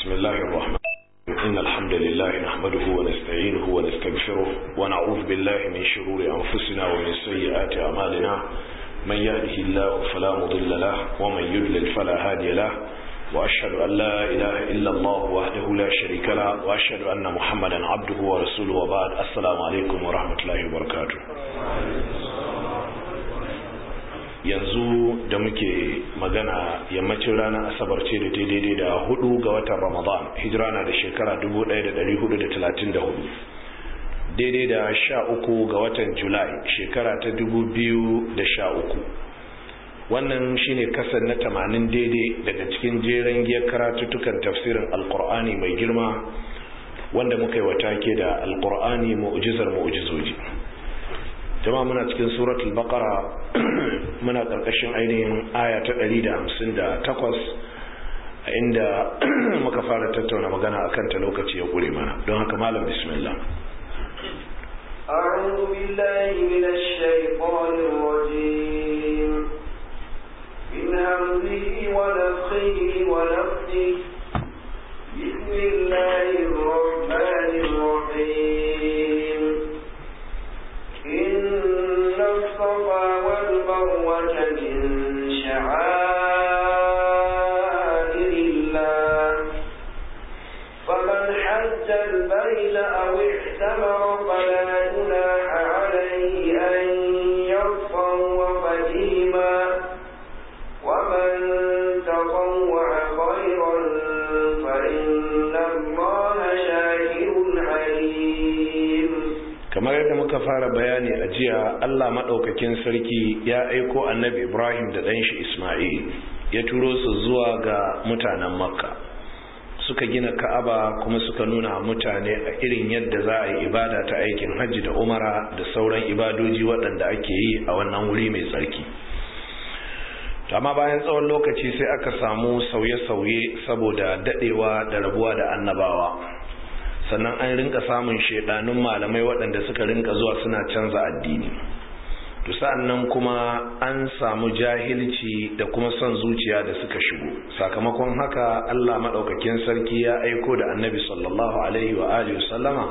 بسم الله الرحمن إن الحمد لله نحمده ونستعينه ونستغفره ونعوذ بالله من شرور أنفسنا ومن سيئات أعمالنا من يهده الله فلا مضل له ومن يضلل فلا هادي له وأشهد أن لا إله إلا الله وحده لا شريك له وأشهد أن محمدا عبده ورسوله وبعد السلام عليكم ورحمة الله وبركاته yanzu da muke magana yammacin ranar asabar ce da ta daidai da hudu ga watan ramadan hijira na da shekara 1434 daidai da sha uku ga watan julai shekara ta 2013 wannan shine kasar na tamanin daidai daga cikin jeren giyar karatuttukan tafsirin alkur'ani mai girma wanda muka yi wata ke da alkur'ani mu'ujizar mu'ujizoji jama'a muna cikin suratul baqara muna karkashin ainihin aya ta 158 a inda muka fara tattauna magana akan ta lokaci ya kure mana don haka malam bismillah أعوذ بالله من الشيطان الرجيم من همزه ونفخه ونفخه بسم الله الرحمن الرحيم إن الصفا والمروة من شعائر الله فمن حج البيت أو اعتمر فلا جناح عليه أن يطوف بهما ومن تطوع خيرا فإن الله شاكر عليم kamar yadda muka fara bayani a jiya Allah maɗaukakin sarki ya aiko annabi Ibrahim da ɗanshi Ismail ya turo su zuwa ga mutanen Makka suka gina Ka'aba kuma suka nuna mutane a irin yadda za a yi ibada ta aikin hajji da umara da sauran ibadoji waɗanda ake yi a wannan wuri mai tsarki amma bayan tsawon lokaci sai aka samu sauye-sauye saboda daɗewa da rabuwa da annabawa sannan an rinka samun shaidanun malamai waɗanda suka rinka zuwa suna canza addini to sa'annan kuma an samu jahilci da kuma son zuciya da suka shigo sakamakon haka Allah madaukakin sarki ya aiko da Annabi sallallahu alaihi wa alihi sallama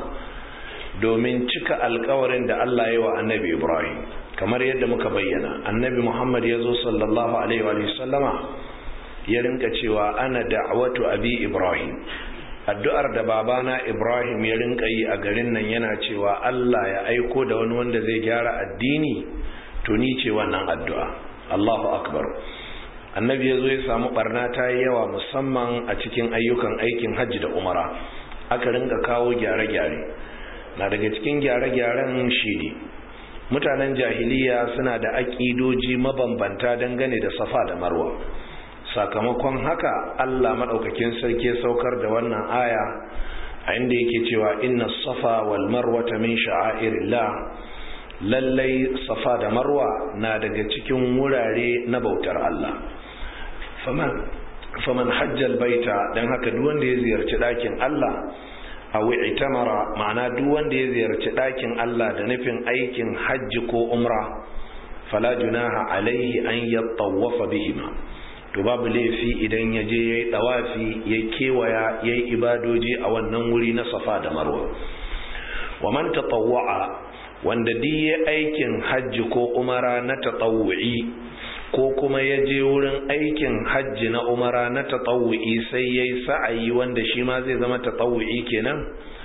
domin cika alkawarin da Allah ya yi wa Annabi Ibrahim kamar yadda muka bayyana Annabi Muhammad ya zo sallallahu alaihi wa sallama ya rinka cewa ana da'watu abi Ibrahim addu'ar da babana Ibrahim ya rinka yi a garin nan yana cewa Allah ya aiko da wani wanda zai gyara addini to ni ce wannan addu'a Allahu akbar annabi ya zo ya samu barna ta yi yawa musamman a cikin ayyukan aikin hajji da umara aka rinka kawo gyare-gyare na daga cikin gyare-gyaren shi ne mutanen jahiliya suna da aƙidoji mabambanta dangane da safa da marwa sakamakon haka Allah madaukakin sarki saukar da wannan aya a inda yake cewa inna safa wal marwata min sha'airillah lallai safa da marwa na daga cikin wurare na bautar Allah faman faman hajjal baita dan haka duk wanda ya ziyarci dakin Allah aw itamara ma'ana duk wanda ya ziyarci dakin Allah da nufin aikin hajji ko umra fala junaha alaihi an yattawafa bihima to babu laifi idan ya je ya yi ɗawafi ya kewaya ya yi ibadoji a wannan wuri na safa da marwa wa man tatawwa'a wanda duk ya aikin hajji ko umara na tatawu'i ko kuma ya je wurin aikin hajji na umara na tatawu'i sai ya yi sa'ayi wanda shi ma zai zama tatawu'i kenan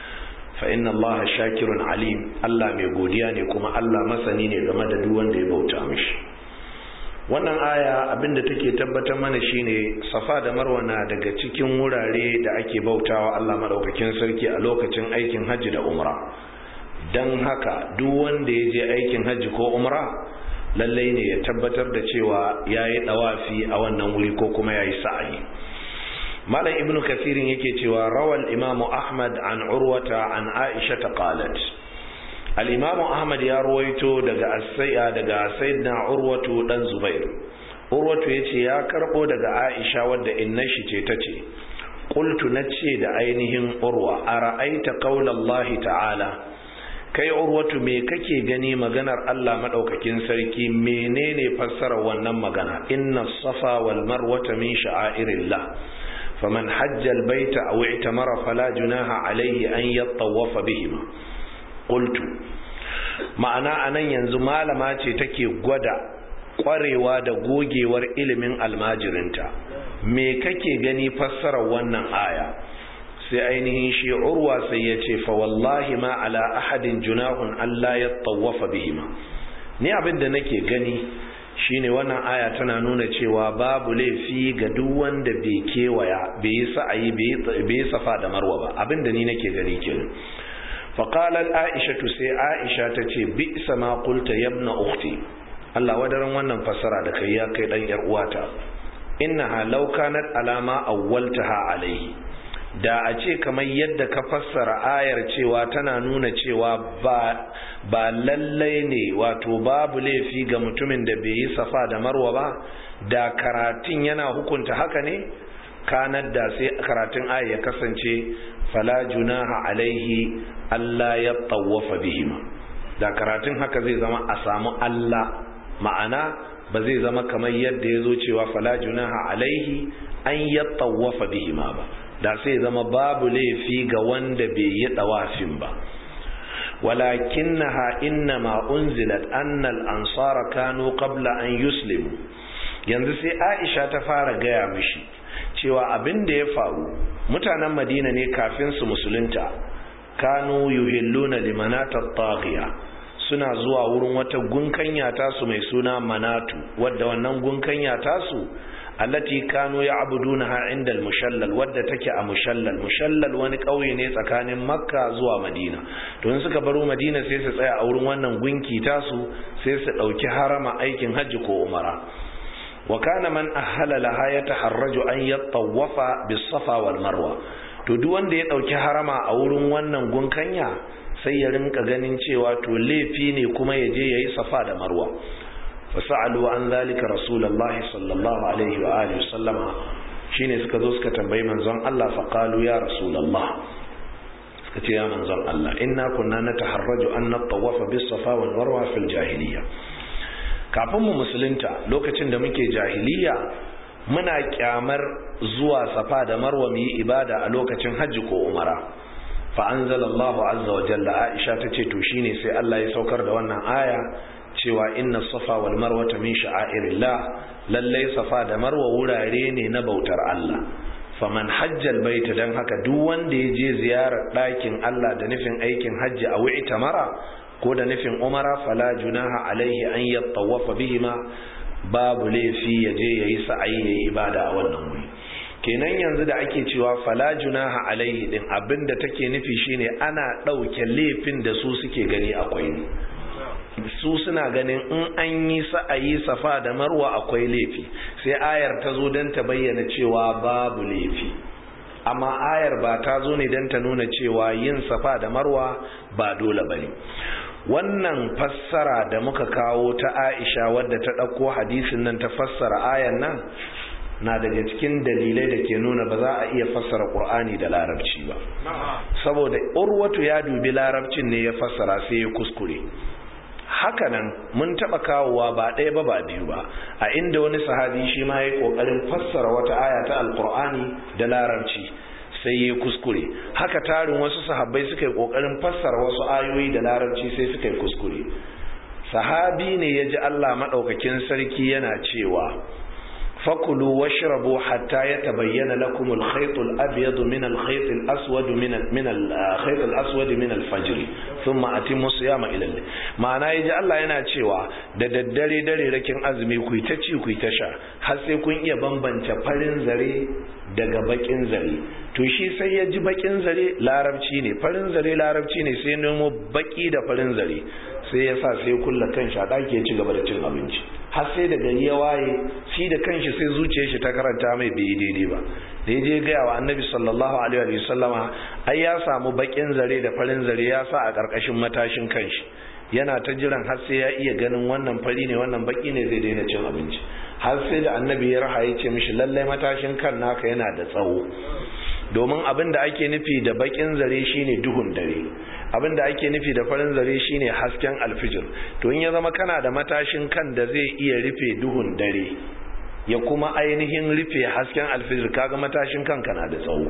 fa inna allaha shakirun alim Allah mai godiya ne kuma Allah masani ne game da duk wanda ya bauta mishi wannan aya abinda take tabbatar mana shine safa da marwa na daga cikin wurare da ake bautawa Allah madaukakin sarki a lokacin aikin hajji da umra dan haka duk wanda ya je aikin hajji ko umra lallai ne ya tabbatar da cewa yayi dawafi a wannan wuri ko kuma yayi sa'ayi malam ibnu kasirin yake cewa rawal imamu ahmad an urwata an aisha qalat al'imamu ahmad ya ruwaito daga asai'a daga sayyidina urwatu dan zubair urwatu ya ce ya karbo daga aisha wadda inna shi ce ta ce ƙultu na ce da ainihin urwa a ra'aita ƙaunallahi ta'ala kai urwatu me kake gani maganar allah maɗaukakin sarki menene fassarar wannan magana inna safa wal marwata min sha'airillah faman hajjal baita aw i'tamara fala junaha alayhi an yattawafa bihima qultu ma'ana anan yanzu malama ce take gwada kwarewa da gogewar ilimin almajirinta me kake gani fassarar wannan aya sai ainihin shi urwa sai ya ce fa wallahi ma ala ahadin junahun Allah ya tawafa bihima ni abin da nake gani shine wannan aya tana nuna cewa babu laifi ga duk wanda bai kewaya bai yi sa'ayi bai safa da marwa ba abin da ni nake gani kenan فقالت عائشة سي عائشة تتي بئس ما قلت يا ابن أختي الله ودرن wannan fassara da kai ya kai dan yar uwata innaha law kanat alama awwaltaha alayhi da a ce kamar yadda ka fassara ayar cewa tana nuna cewa ba ba lallai ne wato babu laifi ga mutumin da bai yi safa da marwa ba da karatun yana hukunta haka ne kanar da sai karatun aya ya kasance fala junaha alaihi Allah ya tawafa bihima da karatun haka zai zama a samu Allah ma'ana ba zai zama kamar yadda ya zo cewa fala junaha alaihi an ya tawafa bihima ba da sai zama babu laifi ga wanda bai yi dawafin ba ولكنها إنما أنزلت أن الأنصار كانوا قبل أن يسلموا yanzu sai Aisha ta fara gaya mishi cewa abin da ya faru mutanen Madina ne kafin su musulunta kanu yuhilluna limanata taghiya suna zuwa wurin wata gunkanya tasu mai suna manatu wadda wannan gunkanya tasu allati kanu ya'budunaha inda al-mushallal wadda take a mushallal mushallal wani kauye ne tsakanin makka zuwa madina to in suka baro madina sai su tsaya a wurin wannan gunki tasu sai su dauki harama aikin hajji ko umara wa kana man ahala laha yataharraju an yattawafa bis-safa wal marwa to duk wanda ya dauki harama a wurin wannan gunkanya sai ya rinka ganin cewa to laifi ne kuma ya je yayi safa da marwa fasa'alu an zalika rasulullahi sallallahu alaihi wa alihi sallama shine suka zo suka tambayi manzon Allah fa qalu ya rasulullah suka ce ya manzon Allah inna kunna nataharraju an natawafa bis safa wal marwa fil jahiliya kafin mu musulunta lokacin da muke jahiliya muna kyamar zuwa safa da marwa mu yi ibada a lokacin hajji ko umara fa anzalallahu azza wa jalla aisha tace to shine sai Allah ya saukar da wannan aya cewa inna safa wal marwata min sha'airillah lallai safa da marwa wurare ne na bautar Allah faman hajjal baita dan haka duk wanda ya je ziyarar ɗakin Allah da nufin aikin hajji a wi'ita mara ko da nufin umara fala junaha alaihi an yattawafa bihima babu laifi ya je yayi sa'ayi yayi ibada a wannan wuri kenan yanzu da ake cewa fala junaha alaihi din abinda take nufi shine ana ɗauke laifin da su suke gani akwai ne su suna ganin in an yi sa'ayi safa da marwa akwai laifi sai ayar ta zo don ta bayyana cewa babu laifi amma ayar ba ta zo ne don ta nuna cewa yin safa da marwa ba dole ba ne wannan fassara da muka kawo ta aisha wadda ta ɗauko hadisin nan ta fassara ayan nan na daga cikin dalilai da ke nuna ba za a iya fassara ƙur'ani da larabci ba saboda urwatu ya dubi larabcin ne ya fassara sai ya kuskure hakanan mun taba kawowa ba ɗaya ba ba biyu ba a inda wani sahabi shi ma ya kokarin fassara wata aya ta alkur'ani da larabci sai ya kuskure haka tarin wasu sahabbai suka yi kokarin fassara wasu ayoyi da larabci sai suka yi kuskure sahabi ne ya ji Allah maɗaukakin sarki yana cewa fakulu washrabu hatta yatabayyana lakum al-khayt al-abyad min al-khayt al-aswad min min al-khayt al-aswad min al-fajr thumma atimmu siyama ila al ma'ana yaji Allah yana cewa da daddare dare rakin azumi ku ta ci ku ta sha har sai kun iya bambance farin zare daga bakin zare to shi sai ya ji bakin zare larabci ne farin zare larabci ne sai nemo baki da farin zare sai ya sa sai kulla kan shi a ɗaki ya ci gaba da cin abinci har sai da gari ya waye shi da kanshi sai zuciyar shi ta karanta mai bai daidai ba da ya je gaya wa annabi sallallahu alaihi wa sallama ai ya samu bakin zare da farin zare ya sa a ƙarƙashin matashin kanshi yana ta jiran har sai ya iya ganin wannan fari ne wannan baki ne zai daina cin abinci har sai da annabi ya raha ya ce mishi lallai matashin kan naka yana da tsawo domin abin da ake nufi da bakin zare shine duhun dare abin da ake nufi da farin zare shine hasken alfijir to in ya zama kana da matashin kan da zai iya rufe duhun dare ya kuma ainihin rufe hasken alfijir kaga matashin kanka na da tsawo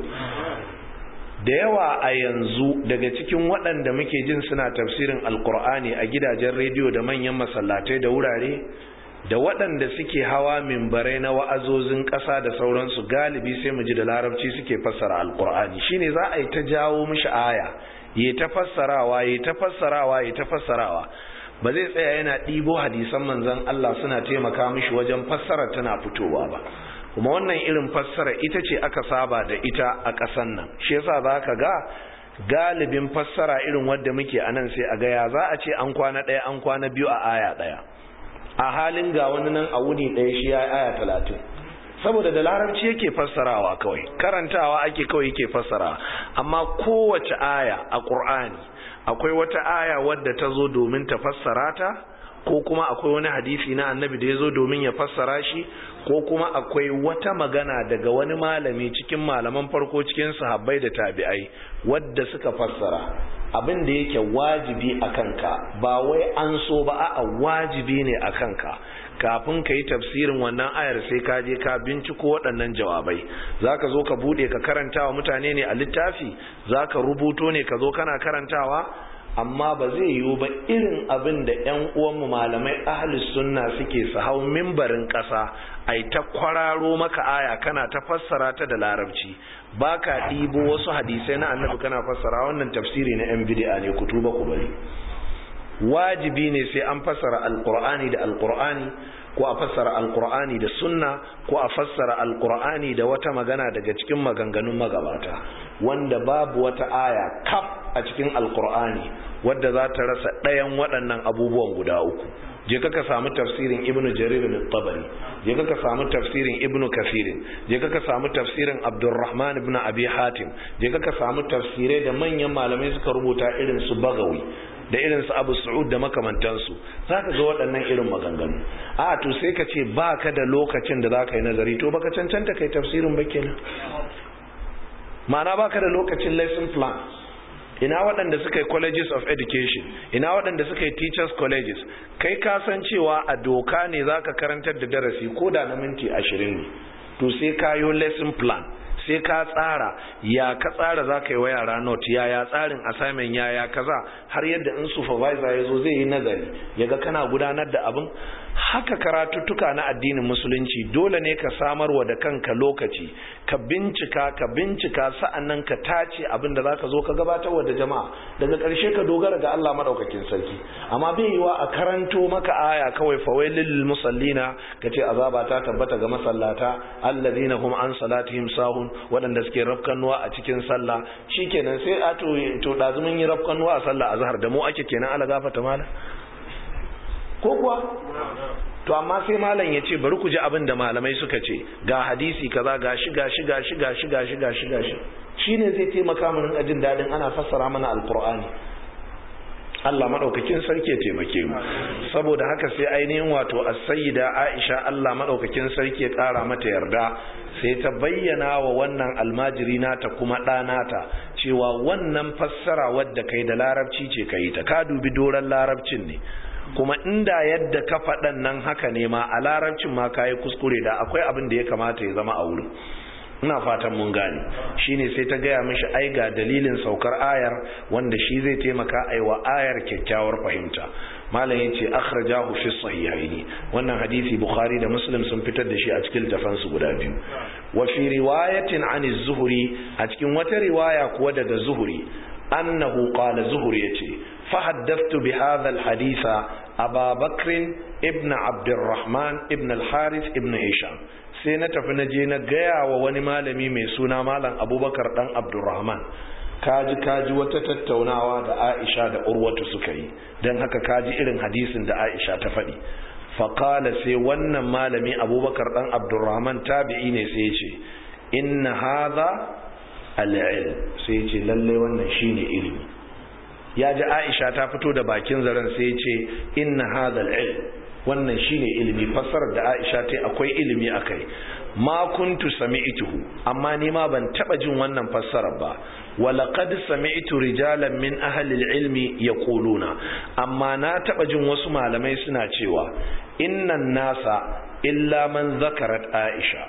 da yawa a yanzu daga cikin waɗanda muke jin suna tafsirin alkur'ani a gidajen rediyo da manyan masallatai da wurare da waɗanda suke hawa mimbarai na wa'azozin ƙasa da sauransu galibi sai mu ji da larabci suke fassara alkur'ani shine za a yi ta jawo mishi aya yi ta fassarawa yi ta fassarawa yi ta fassarawa ba zai tsaya yana ɗibo hadisan manzon Allah suna taimaka mishi wajen fassara tana fitowa ba kuma wannan irin fassara ita ce aka saba da ita a ƙasan nan shi yasa za ka ga galibin fassara irin wadda muke a nan sai a gaya za a ce an kwana ɗaya an kwana biyu a aya ɗaya a halin ga wani nan a wuni ɗaya shi ya aya talatin saboda da larabci yake fassarawa kawai karantawa ake kawai yake fassarawa amma kowace aya a ƙur'ani akwai wata aya wadda ta zo domin ta fassara ta ko kuma akwai wani hadisi na annabi da ya zo domin ya fassara shi ko kuma akwai wata magana daga wani malami cikin malaman farko cikin sahabbai da tabi'ai wadda suka fassara abin da yake wajibi a kanka ba wai an so ba a wajibi ne a kanka kafin ka yi tafsirin wannan ayar sai ka je ka binciko waɗannan jawabai za ka zo ka buɗe ka karanta wa mutane ne a littafi za ka rubuto ne ka zo kana karantawa amma ba zai yiwu ba irin abin da 'yan uwanmu malamai ahalus sunna suke su hau mimbarin ƙasa ai ta kwararo maka aya kana ta fassara ta da larabci ba ka ɗibo wasu hadisai na annabi kana fassara wannan tafsiri na 'yan bidi'a ne ku tuba ku bari wajibi ne sai an fassara alkur'ani da alkur'ani ko a fassara alkur'ani da sunna ko a fassara alkur'ani da wata magana daga cikin maganganun magabata wanda babu wata aya kaf a cikin alkur'ani wadda za ta rasa ɗayan waɗannan abubuwan guda uku je ka samu tafsirin ibnu jarir al-tabari je ka samu tafsirin ibnu kafirin je ka samu tafsirin abdurrahman ibn abi hatim je ka samu tafsirai da manyan malamai suka rubuta irin su bagawi da irin su abu su'ud da makamantansu za ka ga waɗannan irin maganganu a to sai ka ce ba ka da lokacin da za ka yi nazari to baka cancanta kai tafsirin ba kenan ma'ana ba ka da lokacin lesson plan ina waɗanda suka yi colleges of education ina waɗanda suka yi teachers colleges kai ka san cewa a doka ne za ka karantar da darasi ko da na minti ashirin ne to sai ka yi lesson plan sai ka tsara ya ka tsara za ka yi wa yara note ya ya tsarin assignment ya ya kaza har yadda in supervisor ya zo zai yi nazari ya ga kana gudanar da abin haka karatuttuka na addinin musulunci dole ne ka samarwa da kanka lokaci ka bincika ka bincika sa'annan ka tace abin da zaka zo ka gabatar wa da jama'a daga ƙarshe ka dogara ga Allah madaukakin sarki amma bai yiwa a karanto maka aya kawai fawailil musallina kace azaba ta tabbata ga masallata alladhina hum an salatihim sahun waɗanda suke rafkanuwa a cikin sallah shikenan sai a to to dazumin yi rafkanuwa a sallah azhar da mu ake kenan ala gafata mala ko kuwa to amma sai malam ya ce bari ku ji abin da malamai suka ce ga hadisi kaza ga shi ga shi ga shi ga shi ga shi ga shi ga shi shine zai taimaka mu rinka jin dadin ana fassara mana alqur'ani Allah madaukakin sarki ya taimake mu saboda haka sai ainihin wato as-sayyida Aisha Allah madaukakin sarki ya kara mata yarda sai ta bayyana wa wannan almajiri nata kuma ɗanata cewa wannan fassara wadda kai da larabci ce kai ta ka dubi doran larabcin ne kuma inda yadda ka faɗan nan haka ne ma a larabcin ma kayi kuskure da akwai abin da ya kamata ya zama a wurin ina fatan mun gane shine sai ta gaya mishi ai ga dalilin saukar ayar wanda shi zai taimaka aiwa ayar kyakkyawar fahimta malam yace akhrajahu fi sahihaini wannan hadisi bukhari da muslim sun fitar da shi a cikin littafan su guda biyu wa fi riwayatin an az-zuhri a cikin wata riwaya kuwa daga zuhri annahu qala zuhri yace فحدثت بهذا الحديث أبا بكر ابن عبد الرحمن ابن الحارث ابن هشام sai na tafi na je na gaya wa wani malami mai suna malam abubakar dan abdurrahman kaji kaji wata tattaunawa da aisha da urwatu suka yi don haka kaji irin hadisin da aisha ta faɗi faƙala sai wannan malami abubakar dan abdurrahman tabi'i ne sai ce inna hadha al-ilm sai ce lalle wannan shine ilimi ya ji aisha ta fito da bakin zaren sai ce inna hadal ilm wannan shine ilimi fassarar da aisha ta akwai ilimi akai ma kuntu sami'tuhu amma ni ma ban taba jin wannan fassarar ba walaqad sami'tu rijalan min ahli ilmi yaquluna amma na taba jin wasu malamai suna cewa innan nasa illa man zakarat aisha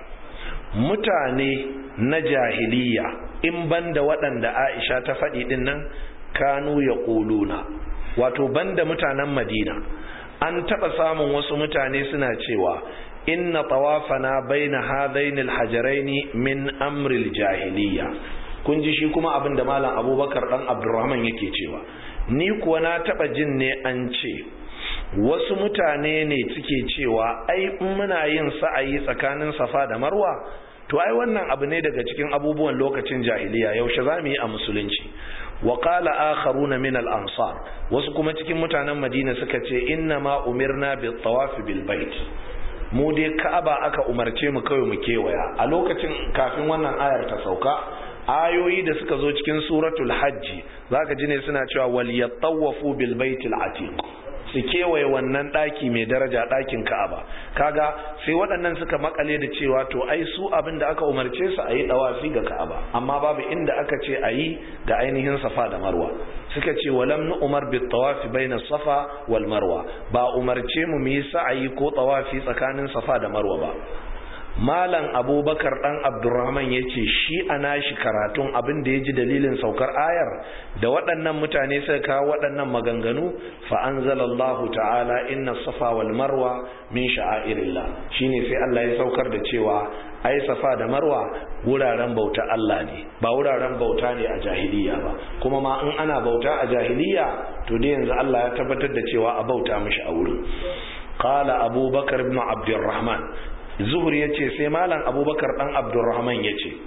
mutane na jahiliya in banda waɗanda aisha ta faɗi ɗin nan kanu ya ƙuluna wato banda mutanen madina an taɓa samun wasu mutane suna cewa inna tawafana baina hadainil hajaraini min amril jahiliya kun ji shi kuma abin da malam abubakar dan abdurrahman yake cewa ni kuwa na taɓa jin ne an ce wasu mutane ne suke cewa ai in muna yin sa'ayi tsakanin safa da marwa to ai wannan abu ne daga cikin abubuwan lokacin jahiliya yaushe za mu yi a musulunci wa qala akharuna min al ansar wasu kuma cikin mutanen madina suka ce inna ma umirna bi tawaf bil bait mu dai ka'aba aka umarce mu kawai mu kewaya a lokacin kafin wannan ayar ta sauka ayoyi da suka zo cikin suratul hajji zaka ji ne suna cewa wal yatawafu bil baitil atiq su kewaye wannan ɗaki mai daraja ɗakin ka'aba kaga sai waɗannan suka makale da cewa to ai su abin da aka umarce su a yi ɗawafi ga ka'aba amma babu inda aka ce a yi ga ainihin safa da marwa suka ce walam nu umar bi tawafi baina safa wal marwa ba umarce mu mu yi sa'ayi ko tawafi tsakanin safa da marwa ba malam abubakar dan abdurrahman ya ce shi a nashi karatun abin da ya ji dalilin saukar ayar da waɗannan mutane suka kawo waɗannan maganganu fa anzalallahu ta'ala inna safa wal marwa min sha'airillah shine sai Allah ya saukar da cewa ai safa da marwa wuraren bauta Allah ne ba wuraren bauta ne a jahiliya ba kuma ma in ana bauta a jahiliya to dai yanzu Allah ya tabbatar da cewa a bauta mishi a wurin qala abubakar ibn abdurrahman zuhur ya ce sai malam abubakar dan abdurrahman ya ce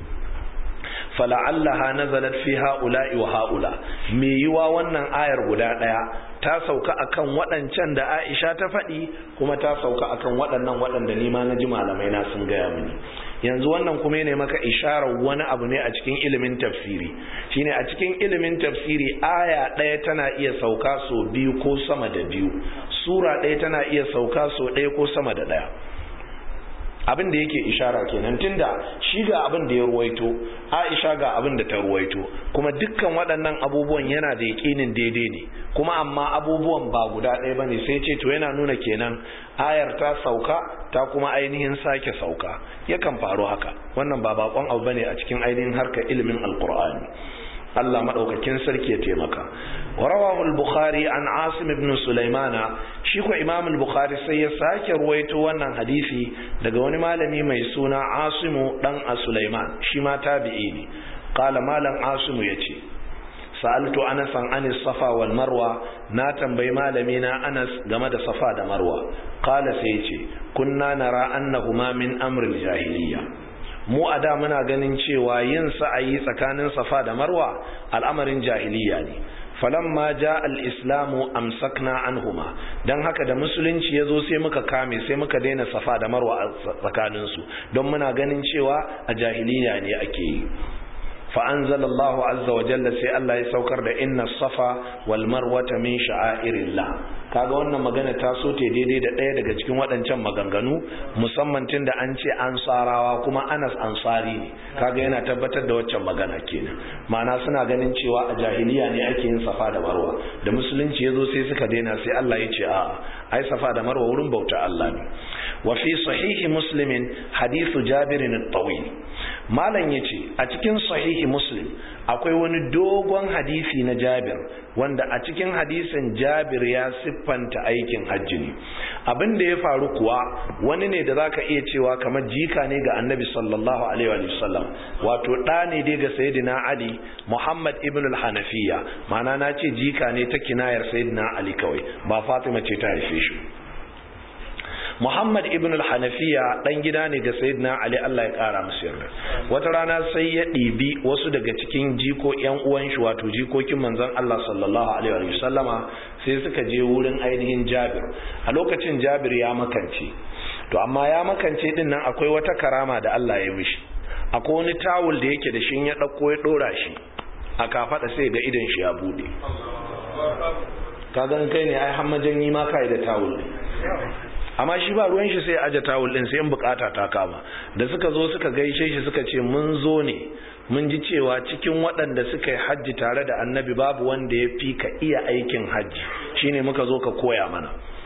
fala'allaha nazalat fi ha'ula'i wa ha'ula me yiwa wannan ayar guda daya ta sauka akan waɗancan da Aisha ta faɗi kuma ta sauka akan waɗannan waɗanda ni ma na ji malamai na sun gaya mini yanzu wannan kuma ne maka isharar wani abu ne a cikin ilimin tafsiri shine a cikin ilimin tafsiri aya ɗaya tana iya sauka so biyu ko sama da biyu sura ɗaya tana iya sauka so ɗaya ko sama da ɗaya abin da yake ishara kenan tunda shi ga abin da ya ruwaito Aisha ga abin da ta ruwaito kuma dukkan waɗannan abubuwan yana da yaƙinin daidai ne kuma amma abubuwan ba guda ɗaya bane sai ce to yana nuna kenan ayar ta sauka ta kuma ainihin sake sauka yakan faru haka wannan ba bakon abu bane a cikin ainihin harkar ilimin alqur'ani Allah madaukakin sarki ya taimaka wa rawahu al-bukhari an asim ibn sulaimana shi ko imam al-bukhari sai ya sake ruwaito wannan hadisi daga wani malami mai suna asimu dan sulaiman shi ma tabi'i ne qala malam asimu yace sa'altu anas an safa wal marwa na tambayi malami na anas game da safa da marwa qala sai yace kunna nara annahuma min amri al-jahiliyya mu a da muna ganin cewa yin sa'ayi tsakanin safa da marwa al'amarin jahiliya ne falamma ja al-islamu amsakna anhuma dan haka da musulunci yazo sai muka kame sai muka daina safa da marwa a tsakanin su don muna ganin cewa a jahiliya ne ake yi fa anzalallahu azza wa jalla sai Allah ya saukar da inna safa wal marwata min sha'airillah kaga wannan magana ta so te daidai da ɗaya daga cikin waɗancan maganganu musamman tun da an ce ansarawa kuma anas ansari ne kaga yana tabbatar da waccan magana kenan ma'ana suna ganin cewa a jahiliya ne ake yin safa da marwa da musulunci ya zo sai suka daina sai Allah ya ce a'a ai safa da marwa wurin bauta Allah ne wa fi sahihi muslimin hadithu jabirin at-tawil malam yace a cikin sahihi muslim akwai wani dogon hadisi na jabir wanda a cikin hadisin jabir ya siffanta aikin hajji ne abin da ya faru kuwa wani ne da zaka iya cewa kamar jika ne ga annabi sallallahu alaihi wa sallam wato ɗa ne dai ga sayyidina ali muhammad ibn al-hanafiya ma'ana na ce jika ne ta kinayar sayyidina ali kawai ba fatima ce ta haife shi Muhammad ibn al-Hanafiya dan gida ne ga Sayyidina Ali Allah ya kara musu yarda. Wata rana sai ya ɗibi wasu daga cikin jiko ƴan uwan shi wato jikokin manzon Allah sallallahu alaihi wa sallama sai suka je wurin ainihin Jabir. A lokacin Jabir ya makance. To amma ya makance din nan akwai wata karama da Allah ya mishi. Akwai wani tawul da yake da shi ya dauko ya dora shi. A kafada sai ga idan shi ya bude. Ka gan kai ne ai hammajan yi ma kai da tawul ne. amma shi ba ruwan shi sai aje tawul din sai in bukata ta kama da suka zo suka gaishe shi suka ce mun zo ne mun ji cewa cikin waɗanda suka yi hajji tare da annabi babu wanda ya fi ka iya aikin hajji shine muka zo ka koya mana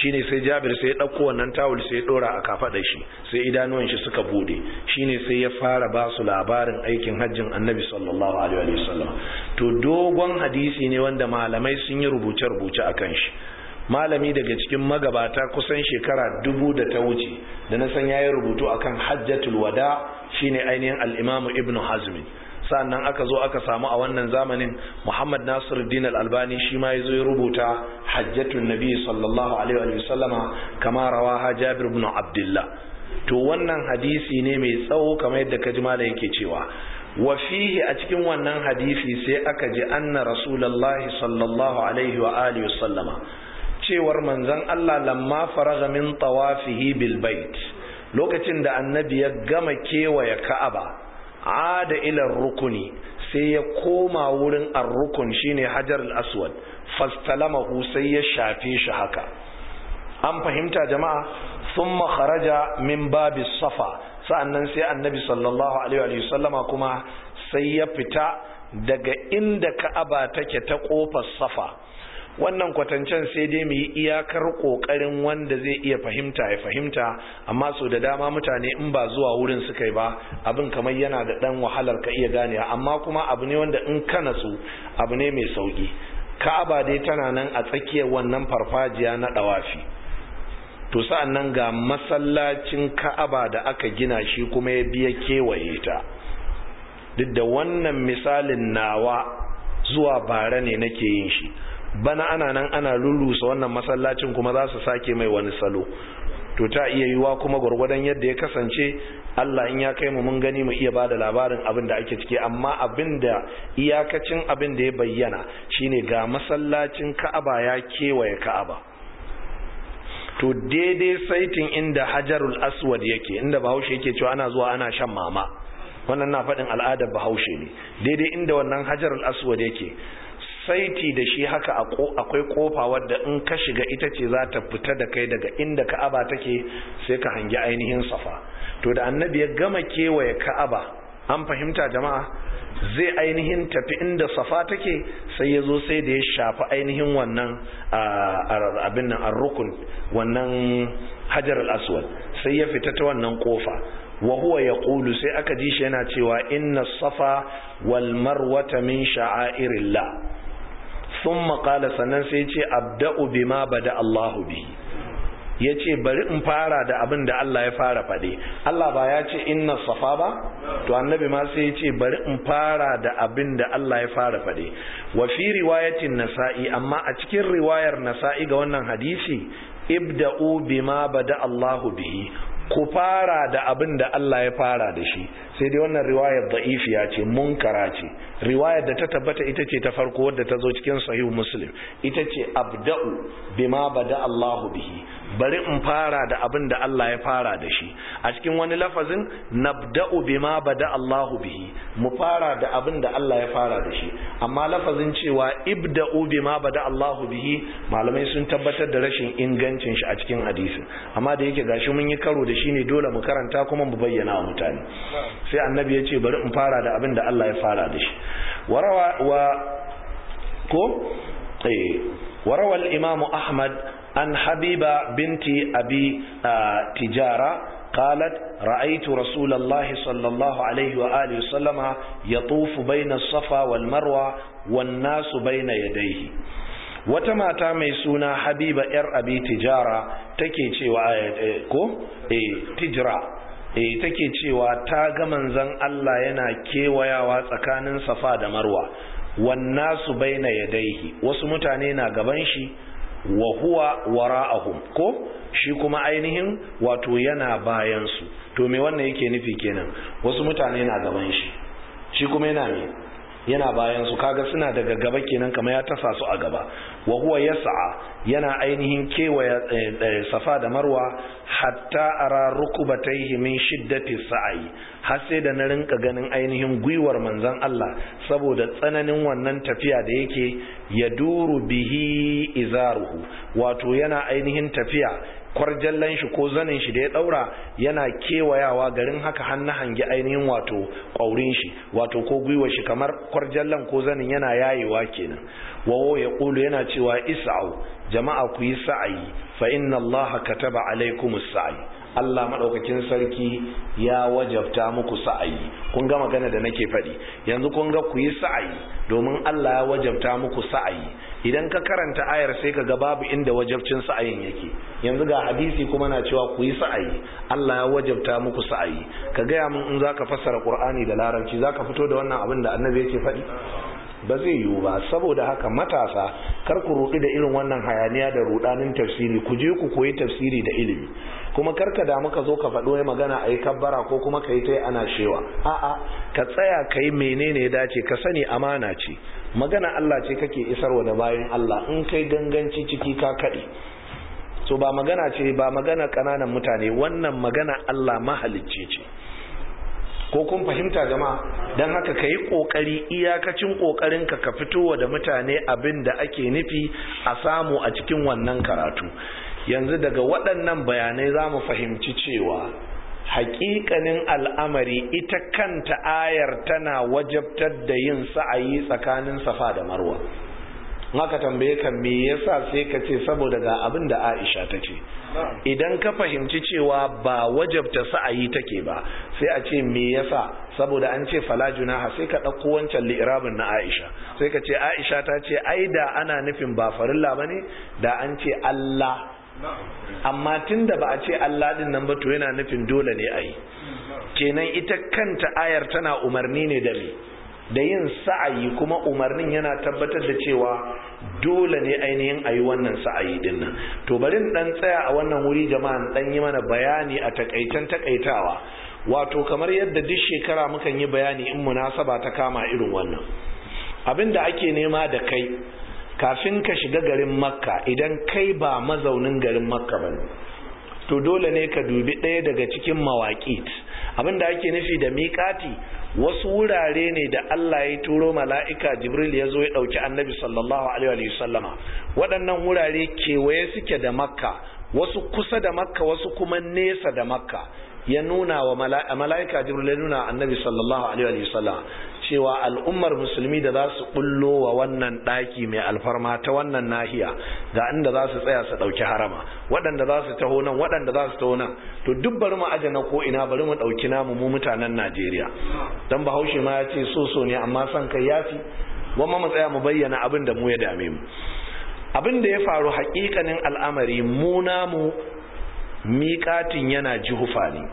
shine sai Jabir sai ya dauko wannan tawul sai ya dora a kafadar shi sai idanuwan shi suka bude shine sai ya fara ba su labarin aikin hajjin Annabi sallallahu alaihi wasallam to dogon hadisi ne wanda malamai sun yi rubuce rubuce akan shi malami daga cikin magabata kusan shekara dubu da ta wuce da na san yayi rubutu akan hajjatul wada shine ainihin al-Imam Ibn Hazm sannan aka zo aka samu a wannan zamanin Muhammad Nasiruddin Al-Albani shi ma yazo ya rubuta Hajjatun Nabi sallallahu alaihi wa sallama kama rawaha Jabir ibn Abdullah to wannan hadisi ne mai tsawo kamar yadda kaji malai yake cewa wa fihi a cikin wannan hadisi sai aka ji anna rasulullahi sallallahu alaihi wa alihi wa sallama cewar manzon Allah lamma faraga min tawafihi bil bait lokacin da annabi ya gama kewaye Ka'aba ada ila rukuni sai ya koma wurin ar-rukun shine hajar al-aswad fastalamahu sai ya shafe shi haka an fahimta jama'a thumma kharaja min babis safa sa'annan sai annabi sallallahu alaihi wa sallama kuma sai ya fita daga inda ka'aba take ta kofar safa wannan kwatancen sai dai mu yi iyakar kokarin wanda zai iya fahimta ya fahimta amma so da dama mutane in ba zuwa wurin suka yi ba abin kamar yana da dan wahalar ka iya ganewa amma kuma abu ne wanda in ka natsu abu ne mai sauki ka'aba dai tana nan a tsakiyar wannan farfajiya na dawafi to sa'an nan ga masallacin ka'aba da aka gina shi kuma ya biya kewaye ta duk da wannan misalin nawa zuwa bara ne nake yin shi bana ana nan ana lullusa wannan masallacin kuma za su sake mai wani salo to ta iya yiwa kuma gwargwadon yadda ya kasance Allah in ya kai mu mun gani mu iya bada labarin abin da ake ciki amma abin da iyakacin abin da ya bayyana shine ga masallacin Ka'aba ya kewaye Ka'aba to daidai saitin inda Hajarul Aswad yake inda Bahaushe yake cewa ana zuwa ana shan mama wannan na faɗin al'adar Bahaushe ne daidai inda wannan Hajarul Aswad yake saiti da shi haka akwai kofa wadda in ka shiga ita ce za ta fita da kai daga inda ka'aba take sai ka hangi ainihin safa to da annabi ya gama kewaye ka'aba an fahimta jama'a zai ainihin tafi inda safa take sai ya zo sai da ya shafi ainihin wannan abin nan rukun wannan hajar al-aswad sai ya fita ta wannan kofa wa huwa yaqulu sai aka ji shi yana cewa inna safa wal marwata min sha'airillah thumma qala sannan sai ce abda'u bima bada Allahu bihi yace bari in fara da abin da Allah ya fara fade Allah ba ya ce inna safa ba to annabi ma sai yace bari in fara da abin da Allah ya fara fade wa fi riwayatin nasa'i amma a cikin riwayar nasa'i ga wannan hadisi ibda'u bima bada Allahu bihi ku fara da abin da Allah ya fara da shi sai dai wannan riwayar da'ifiya ce munkara ce riwayar da ta tabbata ita ce ta farko wadda ta zo cikin sahih muslim ita ce abda'u bima bada Allahu bihi bari in fara da abin da Allah ya fara da shi a cikin wani lafazin nabda'u bima bada Allahu bihi mu fara da abin da Allah ya fara da shi amma lafazin cewa ibda'u bima bada Allahu bihi malamai sun tabbatar da rashin ingancin shi a cikin hadisin amma da yake gashi mun yi karo da shi ne dole mu karanta kuma mu bayyana wa mutane sai annabi ya ce bari in fara da abin da Allah ya fara da shi warawa wa ko eh warawa al-imam Ahmad an Habiba binti Abi Tijara قالت رأيت رسول الله صلى الله عليه وآله وسلم يطوف بين الصفا والمروة والناس بين يديه wata mata mai suna habiba yar abi tijara take cewa ko eh tijra eh take cewa ta ga manzon Allah yana kewayawa tsakanin safa da marwa wannasu baina yadayhi wasu mutane na gaban shi wa huwa wara'ahum ko shi kuma ainihin wato yana bayan su to me wannan yake nufi kenan wasu mutane na gaban shi shi kuma yana me yana bayan su kaga suna daga gaba kenan kamar ya tasa su a gaba wa huwa yas'a yana ainihin kewaya safa da marwa hatta ara rukubatayhi min shiddati sa'i har sai da na rinka ganin ainihin gwiwar manzon Allah saboda tsananin wannan tafiya da yake ya duru bihi izaruhu wato yana ainihin tafiya kwarjallan shi ko zanin shi da ya daura yana kewayawa garin haka hannu hangi ainihin wato ƙwaurin shi wato ko gwiwa shi kamar kwarjallan ko zanin yana yayewa kenan wawo ya ƙulu yana cewa isa'u jama'a ku yi sa'ayi fa inna allaha kataba alaikumus sa'i Allah maɗaukakin sarki ya wajabta muku sa'ayi kun ga magana da nake faɗi yanzu kun ga ku yi sa'ayi domin Allah ya wajabta muku sa'ayi idan ka karanta ayar sai ka ga babu inda wajabcin sa'ayin yake yanzu ga hadisi kuma na cewa ku yi sa'ayi Allah ya wajabta muku sa'ayi ka gaya min in zaka fassara Qur'ani da Larabci zaka fito da wannan abin da Annabi yake faɗi ba zai yiwu ba saboda haka matasa kar ku ruɗu da irin wannan hayaniya da rudanin tafsiri ku je ku koyi tafsiri da ilimi kuma kar ka damu ka zo ka faɗo ya magana a yi kabbara ko kuma ka yi ta ana shewa a'a ka tsaya ka yi menene ya dace ka sani amana ce magana Allah ce kake isarwa da bayan Allah in kai ganganci ciki ka kaɗe so ba magana ce ba magana ƙananan mutane wannan magana Allah mahalicci ce ko kun fahimta jama'a don haka ka yi ƙoƙari iyakacin ƙoƙarinka ka fitowa da mutane abin da ake nufi a samu a cikin wannan karatu yanzu daga waɗannan bayanai za mu fahimci cewa haƙiƙanin al'amari ita kanta ayar tana wajabtar da yin sa'ayi tsakanin safa da marwa haka tambaye ka me yasa sai ka ce saboda ga abin da Aisha ta ce idan ka fahimci cewa ba wajabta sa'ayi take ba sai a ce me yasa saboda an ce fala junaha sai ka ɗauko wancan li'irabin na Aisha sai ka ce Aisha ta ce ai da ana nufin ba farilla bane da an ce Allah amma tunda ba a ce Allah din nan ba to yana nufin dole ne ayi kenan ita kanta ayar tana umarni ne da me da yin sa'ayi kuma umarnin yana tabbatar da cewa dole ne ainihin a yi wannan sa'ayi din nan to bari dan tsaya a wannan wuri jama'a dan yi mana bayani a takaitan takaitawa wato kamar yadda duk shekara mukan yi bayani in munasaba ta kama irin wannan abin da ake nema da kai kafin ka shiga garin makka idan kai ba mazaunin garin makka ba to dole ne ka dubi ɗaya daga cikin mawaƙit abin da ake nufi da miƙati wasu wurare ne da Allah ya turo mala'ika Jibril ya zo ya ɗauki annabi sallallahu Alaihi wasallama waɗannan wurare kewaye suke da makka wasu kusa da makka wasu kuma nesa da makka ya nuna wa mala'ika Jibril ya nuna annabi sallallahu Alaihi wasallama cewa al'ummar musulmi da za su bullo wa wannan ɗaki mai alfarma ta wannan nahiya ga inda za su tsaya su ɗauki harama waɗanda za su taho nan waɗanda za su taho nan to duk bari mu aje na ko ina bari mu ɗauki namu mu mutanen najeriya don bahaushe ma ya ce so so ne amma son kai yafi wamma mu tsaya mu bayyana abin da mu ya dame mu abin da ya faru haƙiƙanin al'amari mu namu miƙatin yana jihufa ne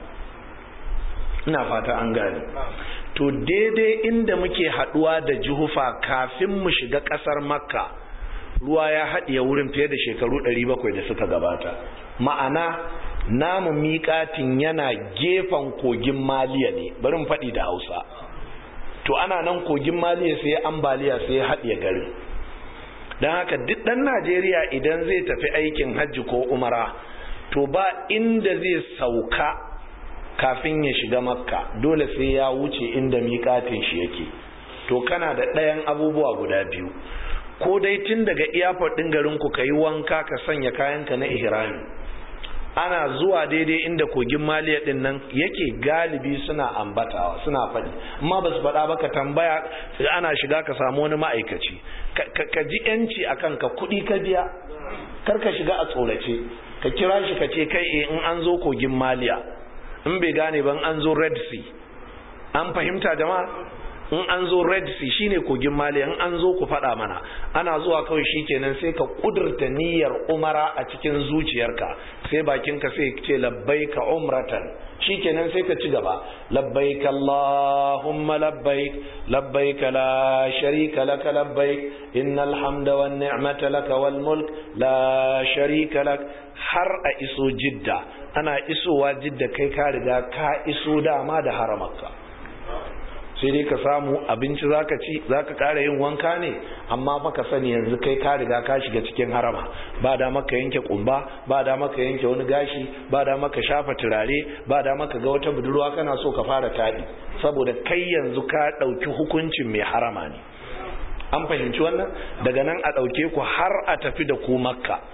ina fata an gane to daidai inda muke haduwa da juhufa kafin mu shiga kasar makka ruwa ya haɗiye wurin fiye da shekaru 700 da suka gabata ma'ana namu miƙatin yana gefen kogin maliya ne bari mu faɗi da hausa to ana nan kogin maliya sai ambaliya sai ya haɗiye garin don haka duk ɗan najeriya idan zai tafi aikin hajji ko umara to ba inda zai sauka kafin ya shiga makka dole sai ya wuce inda miƙatin shi yake to kana da ɗayan abubuwa guda biyu ko dai tun daga iyafar ɗin garinku ka yi wanka ka sanya kayanka na ihrami ana zuwa daidai inda kogin maliya ɗin nan yake galibi suna ambatawa suna faɗi amma ba su faɗa ba ka tambaya ana shiga ka samu wani ma'aikaci ka ji yanci a kanka kuɗi ka biya kar ka shiga a tsorace ka kira shi ka ce kai in an zo kogin maliya in bai gane ban an zo red sea an fahimta jama'a in an zo red sea shine kogin mali in an zo ku faɗa mana ana zuwa kawai shikenan sai ka kudurta niyyar umara a cikin zuciyarka sai bakinka sai ce labbaika umratan shikenan sai ka ci gaba labbaik allahumma labbaik labbaik la sharika laka labbaik innal hamda wan ni'mata laka wal mulk la sharika lak har a iso jidda ana isowa jidda kai ka riga ka iso dama da haramarka sai dai ka samu abinci zaka ci zaka kara yin wanka ne amma fa ka sani yanzu kai ka riga ka shiga cikin harama ba da maka yanke kumba ba da maka yanke wani gashi ba da maka shafa turare ba da maka ga wata budurwa kana so ka fara taɗi saboda kai yanzu ka ɗauki hukuncin mai harama ne an fahimci wannan daga nan a ɗauke ku har a tafi da ku makka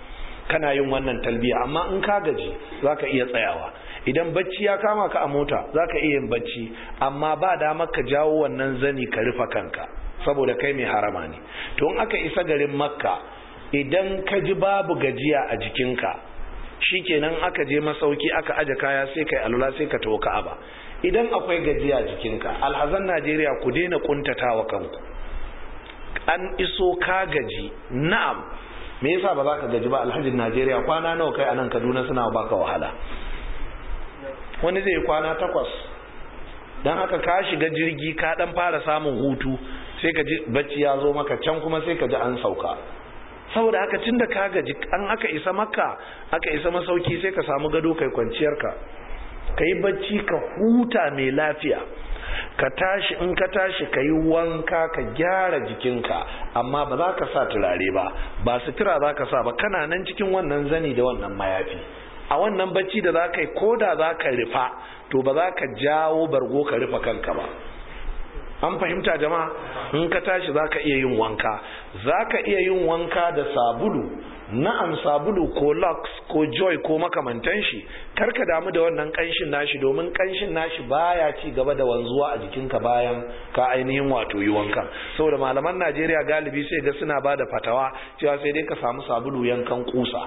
kana yin wannan talbiya amma in ka gaji zaka iya tsayawa idan bacci ya kama ka a mota zaka iya yin bacci amma ba damar ka jawo wannan zani ka rufe kanka saboda kai mai harama ne to in aka isa garin makka idan ka ji babu gajiya a jikinka shikenan aka je masauki aka aje kaya sai kai alula sai ka tawo ka'aba idan akwai gajiya a jikinka alhazan Najeriya ku daina kuntatawa kanku an iso ka gaji na'am me yasa ba za ka gaji ba alhajin Najeriya kwana nawa kai anan Kaduna suna baka wahala wani zai kwana takwas dan haka ka shiga jirgi ka dan fara samun hutu sai ka ji bacci ya zo maka can kuma sai ka ji an sauka saboda haka tunda ka gaji an aka isa makka aka isa masauki sai ka samu gado kai kwanciyarka ka yi bacci ka huta mai lafiya ka tashi in ka tashi ka yi wanka ka gyara jikinka amma ba za ka sa turare ba ba sutura za ka sa ba kana nan cikin wannan zani da wannan mayafi a wannan bacci da za ka yi ko da za ka rufa to ba za ka jawo bargo ka rufa kanka ba an fahimta jama'a in ka tashi za ka iya yin wanka za ka iya yin wanka da sabulu na'am sabulu ko lux ko joy ko makamantan shi karka damu da wannan kanshin nashi domin kanshin nashi baya ci gaba da wanzuwa a jikinka bayan ka ainihin wato yi wanka saboda malaman Najeriya galibi sai ga suna ba da fatawa cewa sai dai ka samu sabulu yankan kusa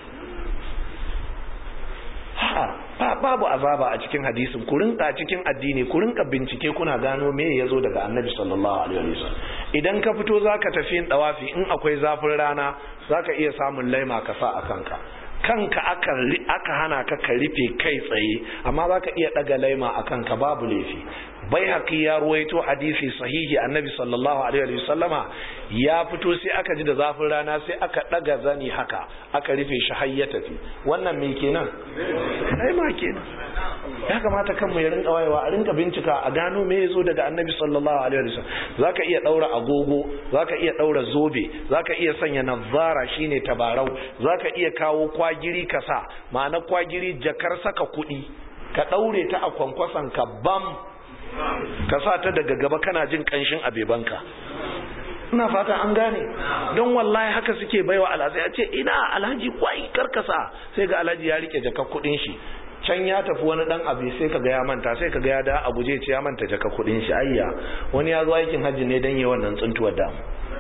ha babu azaba a cikin hadisin ku rinka cikin addini ku rinka bincike kuna gano me yazo daga annabi sallallahu alaihi wasallam idan ka fito zaka tafi yin dawafi in akwai zafin rana zaka iya samun laima ka sa a kanka kanka aka aka hana ka ka rufe kai tsaye amma zaka iya daga laima a kanka babu laifi bai haƙi ya ruwaito hadisi sahihi annabi sallallahu alaihi wa sallama ya fito sai aka ji da zafin rana sai aka ɗaga zani haka aka rufe shi har ya tafi wannan me kenan ai ma kenan ya kamata kan mu ya rinka wayewa a rinka bincika a gano me yazo daga annabi sallallahu alaihi wa sallam zaka iya daura agogo zaka iya daura zobe zaka iya sanya nazara shine tabarau zaka iya kawo kwagiri kasa ma'ana kwagiri jakar saka kuɗi ka daure ta a kwankwason ka bam ka sa ta daga gaba kana jin kanshin abebanka ina fata an gane don wallahi haka suke baiwa alhaji a ce ina alhaji kwai karkasa sai ga alhaji ya rike jaka kudin shi can ya tafi wani dan abu sai ka ga ya manta sai ka ga ya da a guje ce ya manta jaka kudin shi ayya wani ya zo aikin hajji ne dan yi wannan tsuntuwar damu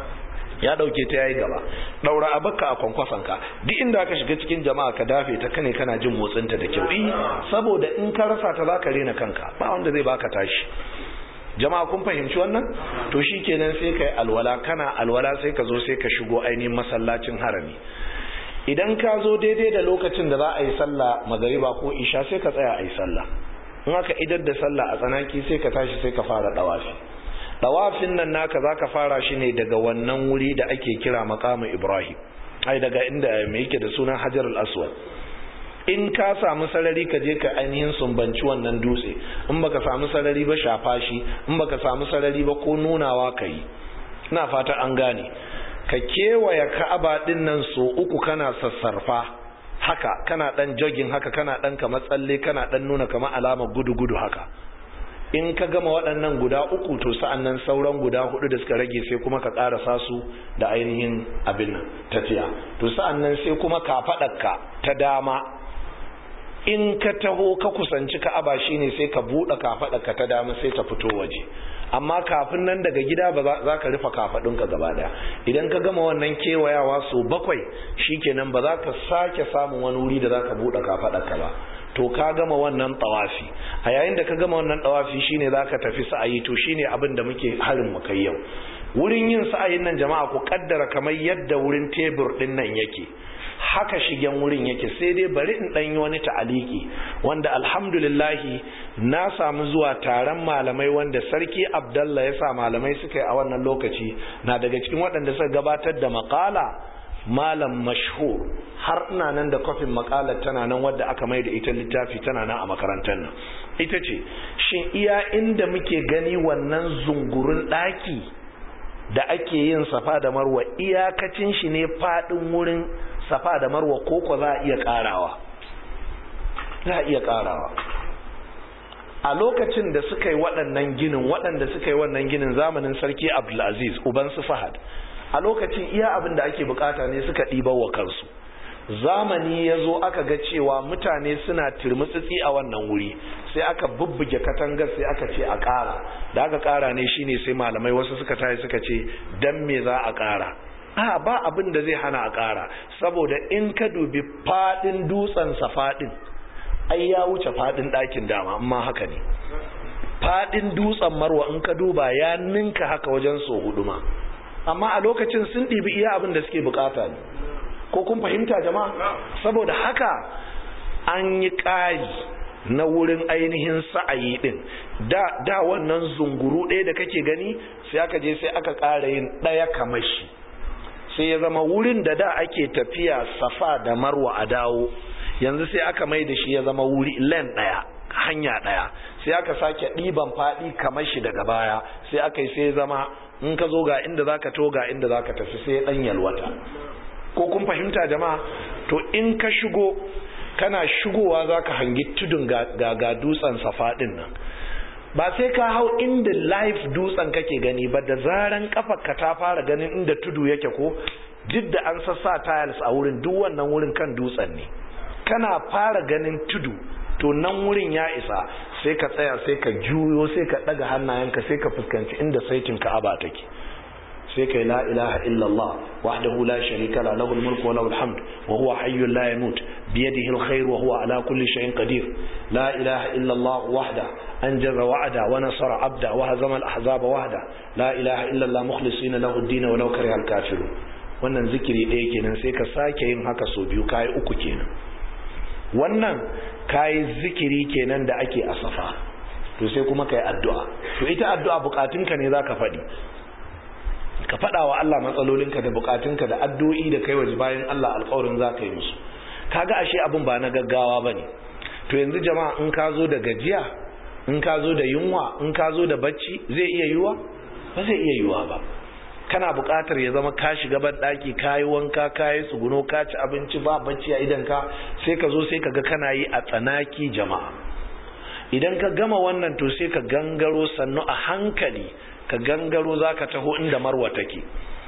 ya dauke ta yayi gaba daura abakka a kwankwason ka duk inda ka shiga cikin jama'a ka dafe ta kane kana jin motsin ta da kyau saboda in ka rasa ta zaka rena kanka ba wanda zai baka tashi jama'a kun fahimci wannan to shikenan sai kai alwala kana alwala sai ka zo sai ka shigo ainihin masallacin harami idan ka zo daidai da lokacin da za a yi sallah magariba ko isha sai ka tsaya a yi sallah in aka idar da sallah a tsanaki sai ka tashi sai ka fara dawafi dawafin nan naka zaka fara shi ne daga wannan wuri da ake kira maqamu ibrahim ai daga inda me yake da sunan hajar al-aswad in ka samu sarari ka je ka ainihin sumbanci wannan dutse in baka samu sarari ba shafa shi in baka samu sarari ba ko nunawa ka yi ina fata an gane ka kewaye ka'aba din nan so uku kana sassarfa haka kana dan jogging haka kana dan kamar tsalle kana dan nuna kamar alamar gudu-gudu haka in ka gama waɗannan guda uku to sa'an nan sauran guda hudu da suka rage sai kuma ka ƙarasa su da ainihin abin nan tafiya to sa'an nan sai kuma ka faɗaka ta dama in ka taho ka kusanci ka'aba shine sai ka buɗe kafaɗarka ta dama sai ta fito waje amma kafin nan daga gida ba za ka rufe kafaɗinka gaba ɗaya idan ka gama wannan kewayawa so bakwai shikenan ba za ka sake samun wani wuri da za ka buɗe kafaɗarka ba to ka gama wannan tawafi a yayin da ka gama wannan tawafi shine za ka tafi sa'ayi to shine abin da muke harin mu kai yau wurin yin sa'ayin nan jama'a ku kaddara kamar yadda wurin tebur din nan yake haka shigen wurin yake sai dai bari in ɗan yi wani ta'aliki wanda alhamdulillahi na samu zuwa taron malamai wanda sarki abdallah ya sa malamai suka yi a wannan lokaci na daga cikin waɗanda suka gabatar da makala malam mashhur har ina nan da kofin makalar tana nan wadda aka mai da ita littafi tana nan a makarantar nan ita ce shin iya inda muke gani wannan zungurun ɗaki da ake yin safa da marwa iyakacin shi ne faɗin wurin safa da marwa koko za a iya ƙarawa za a iya ƙarawa a lokacin da suka yi waɗannan ginin waɗanda suka yi wannan ginin zamanin sarki abdulaziz uban su fahad a lokacin iya abin da ake bukata ne suka ɗiba wa kansu zamani ya zo aka ga cewa mutane suna turmutsitsi a wannan wuri sai aka bubbuge katangar sai aka ce a ƙara da aka ƙara ne shine sai malamai wasu suka tayi suka ce dan me za a ƙara a ba abin da zai hana a ƙara saboda in ka dubi faɗin dutsen sa faɗin ai ya wuce faɗin ɗakin dama amma haka ne faɗin dutsen marwa in ka duba ya ninka haka wajen so hudu ma amma a lokacin sun ɗibi iya abin da suke bukata ne ko kun fahimta jama'a saboda haka an yi ƙari na wurin ainihin sa'ayi din da da wannan zunguru ɗaya da kake gani sai aka je sai aka ƙara yin ɗaya kamar shi sai ya zama wurin da da ake tafiya safa da marwa a dawo yanzu sai aka mai da shi ya zama wuri len ɗaya hanya ɗaya sai aka sake ɗiban faɗi kamar shi daga baya sai aka yi sai zama in ka zo ga inda zaka to ga inda zaka tafi sai ɗan yalwata ko kun fahimta jama'a to in ka shigo kana shigowa za ka hangi tudun ga, ga, dutsen safa ɗin nan ba sai ka hau inda live dutsen kake gani ba da zaran ka ta fara ganin inda tudu yake ko duk da an sassa tiles a wurin duk wannan wurin kan dutsen ne kana fara ganin tudu to nan wurin ya isa sai ka tsaya sai ka juyo sai ka ɗaga hannayenka sai ka fuskanci inda saitin ka'aba take sai kai la ilaha illallah wahdahu la sharika la lahul mulku wa lahul hamd wa huwa hayyun la yamut bi yadihi alkhair wa huwa ala kulli shay'in qadir la ilaha illallah wahda anjaza wa'ada wa nasara abda wa hazama al-ahzaba wahda la ilaha illallah mukhlisina lahu ad-din wa law kariha al-kafirun wannan zikiri ɗaya kenan sai ka sake yin haka so biyu kai uku kenan wannan kai zikiri kenan da ake a safa to sai kuma kai addu'a to ita addu'a bukatunka ne zaka faɗi ka faɗa wa Allah matsalolinka da bukatunka da addu'o'i da kai waje bayan Allah alƙawarin za ka yi musu kaga ashe abin ba na gaggawa bane to yanzu jama'a in ka zo da gajiya in ka zo da yunwa in ka zo da bacci zai iya yiwa ba zai iya yiwa ba kana buƙatar ya zama ka shiga ban ɗaki ka yi wanka ka yi tsuguno ka ci abinci ba bacci a idan ka sai ka zo sai ka ga kana yi a tsanaki jama'a idan ka gama wannan to sai ka gangaro sannu a hankali ka gangaro za ka taho inda marwa take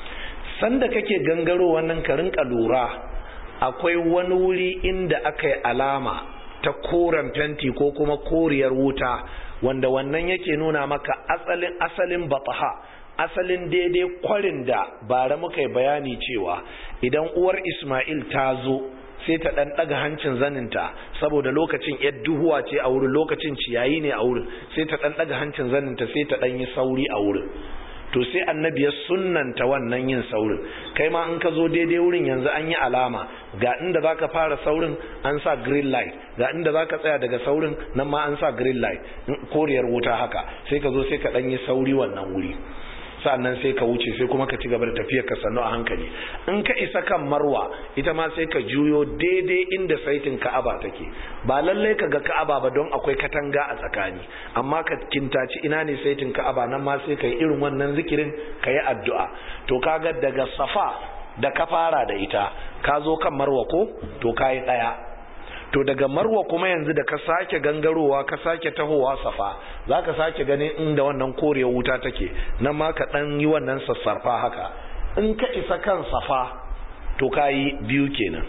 sanda kake gangaro wannan ka rinka lura akwai wani wuri inda aka yi alama ta koren fenti ko kuma koriyar wuta wanda wannan yake nuna maka asalin asalin bataha asalin daidai kwarin da bara muka yi bayani cewa idan uwar ismail ta zo sai ta dan daga hancin zaninta saboda lokacin yar duhuwa ce a wurin lokacin ciyayi ne a wurin sai ta dan daga hancin zaninta sai ta dan yi sauri a wurin to sai annabi ya sunnanta wannan yin saurin kai ma in ka zo daidai wurin yanzu an yi alama ga inda zaka fara saurin an sa green light ga inda zaka tsaya daga saurin nan ma an sa green light koriyar wuta haka sai ka zo sai ka dan yi sauri wannan wuri sannan sai ka wuce sai kuma ka ci gaba da tafiyar ka sannu a hankali in ka isa kan marwa ita ma sai ka juyo daidai inda saitin ka'aba take ba lallai ka ga ka'aba ba don akwai katanga a tsakani amma ka kintaci ina ne saitin ka'aba nan ma sai ka yi irin wannan zikirin ka yi addu'a to kaga daga safa da ka fara da ita ka zo kan marwa ko to ka yi ɗaya to daga marwa kuma yanzu da ka sake gangarowa ka sake tahowa safa za ka sake ganin inda wannan korewar wuta take nan ma ka ɗan yi wannan sassarfa haka in ka isa kan safa to ka yi biyu kenan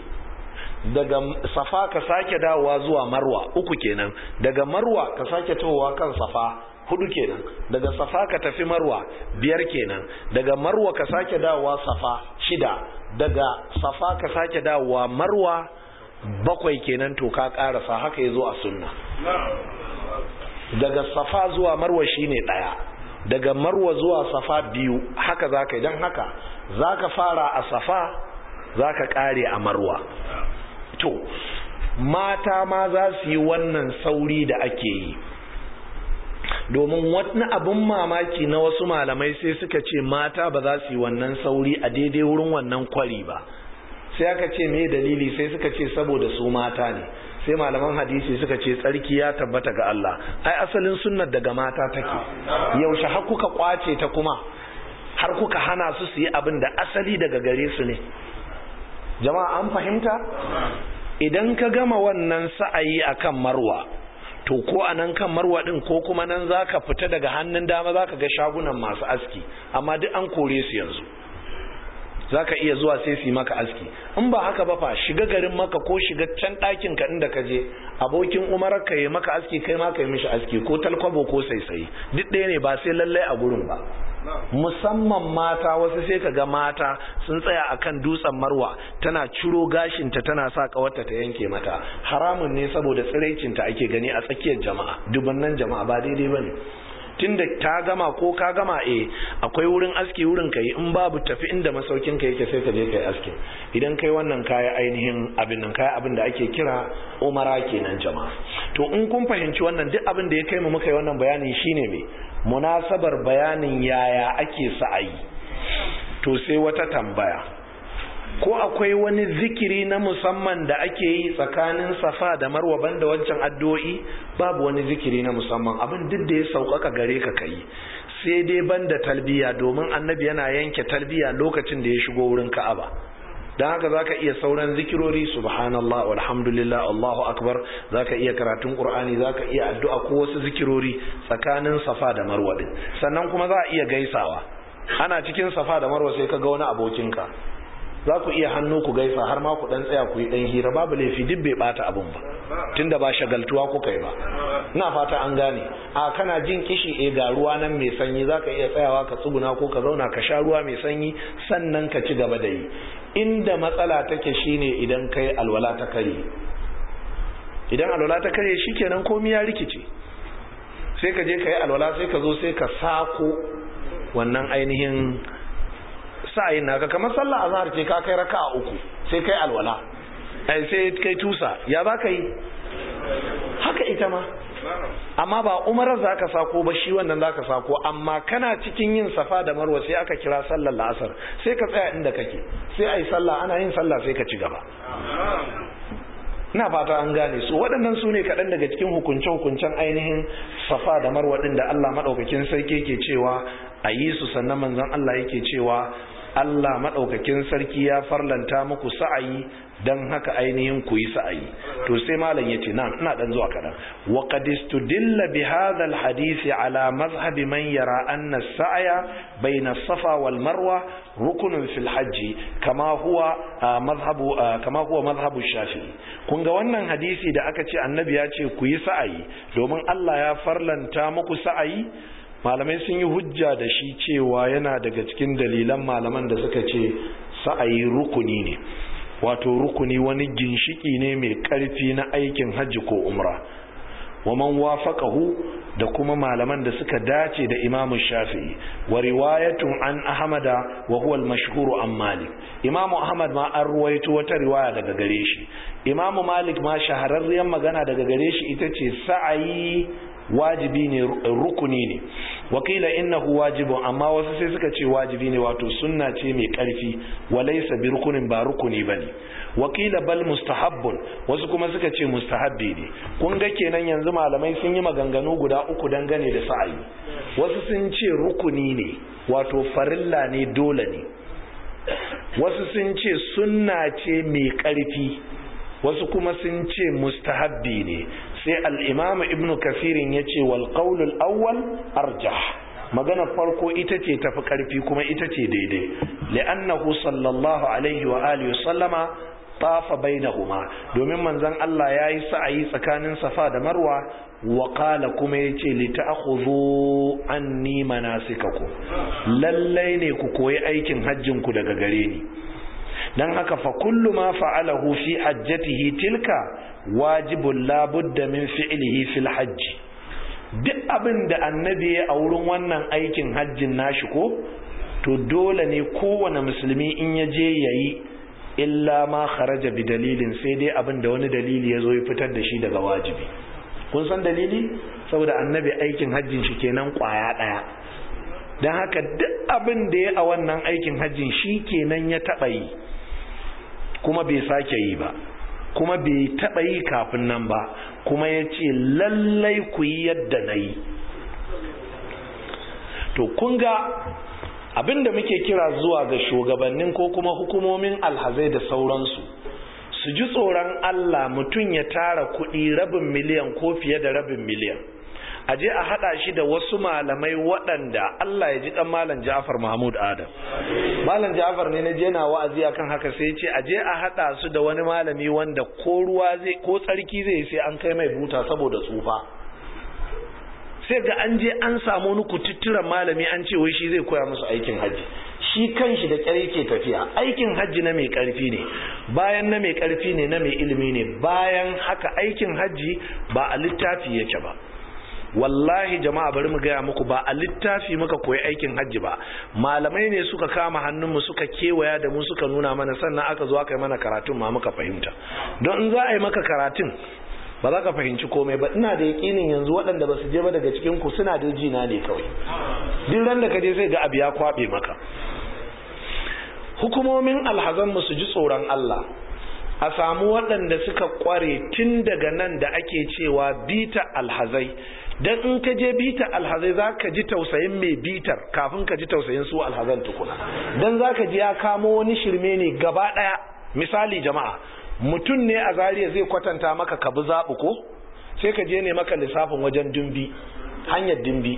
daga safa ka sake dawowa zuwa marwa uku kenan daga marwa ka sake tahowa kan safa hudu kenan daga safa ka tafi marwa biyar kenan daga marwa ka sake dawowa safa shida daga safa ka sake dawowa marwa bakwai kenan to ka karasa haka yazo a sunna daga safa zuwa marwa shine daya daga marwa zuwa safa biyu haka zaka idan haka zaka fara a safa zaka kare a marwa to mata ma za su yi wannan sauri da ake yi domin wani abin mamaki na wasu malamai sai suka ce mata ba za su yi wannan sauri a daidai wurin wannan kwari ba sai aka ce me dalili sai suka ce saboda su mata ne sai malaman hadisi suka ce tsarki ya tabbata ga Allah ai asalin sunnar daga mata take yaushe har kuka kwace ta kuma har kuka hana su su yi abin da asali daga gare su ne jama'a an fahimta idan ka gama wannan sa'ayi akan marwa to ko a nan kan marwa din ko kuma nan zaka fita daga hannun dama zaka ga shagunan masu aski amma duk an kore su yanzu zaka iya zuwa sai su yi maka aski in ba haka ba fa shiga garin maka ko shiga can ɗakin ka inda ka je abokin umarar ka yi maka aski kai ma ka yi mishi aski ko talkwabo ko saisayi duk ɗaya ne ba sai lallai a gurin ba musamman mata wasu sai ka ga mata sun tsaya akan dutsen marwa tana ciro gashinta tana sa kawarta ta yanke mata haramun ne saboda tsiraicinta ake gani a tsakiyar jama'a dubannan jama'a ba daidai bane tunda ta gama ko ka gama eh akwai wurin aski wurin kai in babu tafi inda masaukin ka yake sai ka je kai aski idan kai wannan kaya ainihin abin nan kaya abin da ake kira umara kenan jama'a to in kun fahimci wannan duk abin da ya kai mu muka yi wannan bayani shine me munasabar bayanin yaya ake sa'ayi to sai wata tambaya ko akwai wani zikiri na musamman da ake yi tsakanin safa da marwa banda wancan addu'o'i babu wani zikiri na musamman abin duk da ya sauƙaƙa gare ka kai sai dai banda talbiya domin annabi yana yanke talbiya lokacin da ya shigo wurin ka'aba don haka zaka iya sauran zikirori subhanallah walhamdulillah allahu akbar zaka iya karatun qur'ani zaka iya addu'a ko wasu zikirori tsakanin safa da marwa din sannan kuma za a iya gaisawa ana cikin safa da marwa sai ka ga wani abokinka za ku iya hannu ku gaisa har ma ku dan tsaya ku yi dan hira babu laifi duk bai bata abun ba tunda ba shagaltuwa kuka yi ba ina fata an gane a kana jin kishi eh ga ruwa nan mai sanyi zaka iya tsayawa ka tsuguna ko ka zauna ka sha ruwa mai sanyi sannan ka ci gaba da yi inda matsala take shine idan kai alwala ta kare idan alwala ta kare shikenan komai ya rikice sai ka je ka yi alwala sai ka zo sai ka sako wannan ainihin sa'ayin naka kamar sallah azhar ce ka kai raka'a uku sai kai alwala ai sai kai tusa ya za ka yi haka ita ma amma ba umarar za ka sako ba shi wannan za ka sako amma kana cikin yin safa da marwa sai aka kira sallar la'asar sai ka tsaya inda kake sai a yi sallah ana yin sallah sai ka ci gaba na fata an gane su waɗannan su ne kaɗan daga cikin hukunce-hukuncen ainihin safa da marwa ɗin da Allah maɗaukakin sarki ke cewa a yi su sannan manzon Allah yake cewa Allah maɗaukakin sarki ya farlanta muku sa'ayi don haka ainihin ku yi sa'ayi to sai malam ya ce na ina ɗan zuwa kaɗan wa qad istudilla bi hadha al hadisi ala mazhabi man yara anna sa'aya bayna safa wal marwa rukunun fil hajji kama huwa mazhabu kama huwa mazhabu shafi'i kun ga wannan hadisi da aka ce annabi ya ce ku yi sa'ayi domin Allah ya farlanta muku sa'ayi malamai sun yi hujja da shi cewa yana daga cikin dalilan malaman da suka ce sa'ayi rukuni ne wato rukuni wani ginshiki ne mai karfi na aikin hajji ko umra wa man wafaqahu da kuma malaman da suka dace da imamu shafi'i wa riwayatun an ahmada wa huwa al-mashhur an malik imamu ahmad ma an ruwaito wata riwaya daga gare shi imamu malik ma shahararriyar magana daga gare shi ita ce sa'ayi wajibi ne rukuni ne wakila innahu wajibun amma wasu sai suka ce wajibi ne wato sunna ce mai karfi walaysa bi rukunin ba rukuni bane wakila bal mustahabbun wasu kuma suka ce mustahabbi ne kun ga kenan yanzu malamai sun yi maganganu guda uku dangane da sa'ayi wasu sun ce rukuni ne wato farilla ne dole ne wasu sun ce sunna ce mai karfi wasu kuma sun ce mustahabbi ne sai al'imamu ibn kafirin ya ce wal ƙaunul awwal arjah magana farko ita ce tafi ƙarfi kuma ita ce daidai li'annahu sallallahu alaihi wa alihi sallama tafa bainahuma domin manzon Allah yayi sa'ayi tsakanin Safa da Marwa wa qala kuma yace li ta'khudhu anni manasikakum lallai ne ku koyi aikin hajjin ku daga gare ni dan haka fa kullu ma fa'alahu fi hajjatihi tilka wajibun labudda min fi'lihi fil hajji duk abin da annabi ya a wurin wannan aikin hajjin nashi ko to dole ne kowane musulmi in ya je yayi illa ma kharaja bi dalilin sai dai abin da wani dalili ya zo ya fitar da shi daga wajibi kun san dalili saboda annabi aikin hajjin shi kenan kwaya daya don haka duk abin da ya a wannan aikin hajjin shi kenan ya taɓa yi kuma bai sake yi ba kuma bai taɓa yi kafin nan ba kuma ya ce lallai ku yi yadda na yi to kun ga abinda muke kira zuwa ga shugabannin ko kuma hukumomin alhazai da sauransu su ji tsoron Allah mutum ya tara kuɗi rabin miliyan ko fiye da rabin miliyan a je a hada shi da wasu malamai waɗanda Allah ya ji dan malam Ja'far Mahmud Adam malam Ja'far ne na je na wa'azi akan haka sai ya ce a je a hada su da wani malami wanda ko ruwa zai ko tsarki zai sai an kai mai buta saboda tsufa sai ga an je an samu wani kututturan malami an ce wai shi zai koya musu aikin hajji shi kanshi da kyar yake tafiya aikin hajji na mai karfi ne bayan na mai karfi ne na mai ilimi ne bayan haka aikin hajji ba a littafi yake ba wallahi jama'a bari mu gaya muku ba a littafi muka koyi aikin hajji ba malamai ne suka kama hannunmu suka kewaya da mu suka nuna mana sannan aka zo aka yi mana karatun ma muka fahimta don in za a yi maka karatun ba za ka fahimci komai ba ina da yakinin yanzu waɗanda ba su je ba daga cikin ku suna da jina ne kawai duk ran da ka je sai ga abu ya kwabe maka hukumomin alhazanmu su ji tsoron Allah a samu waɗanda suka kware tun daga nan da ake cewa bita alhazai dan in ka je bita alhazai za ka ji tausayin mai bitar kafin ka ji tausayin su alhazan tukuna dan za ka ji ya kamo wani shirme ne gaba ɗaya misali jama'a mutum ne a zariya zai kwatanta maka ka bi zaɓu ko sai ka je ne maka lissafin wajen dumbi hanyar dumbi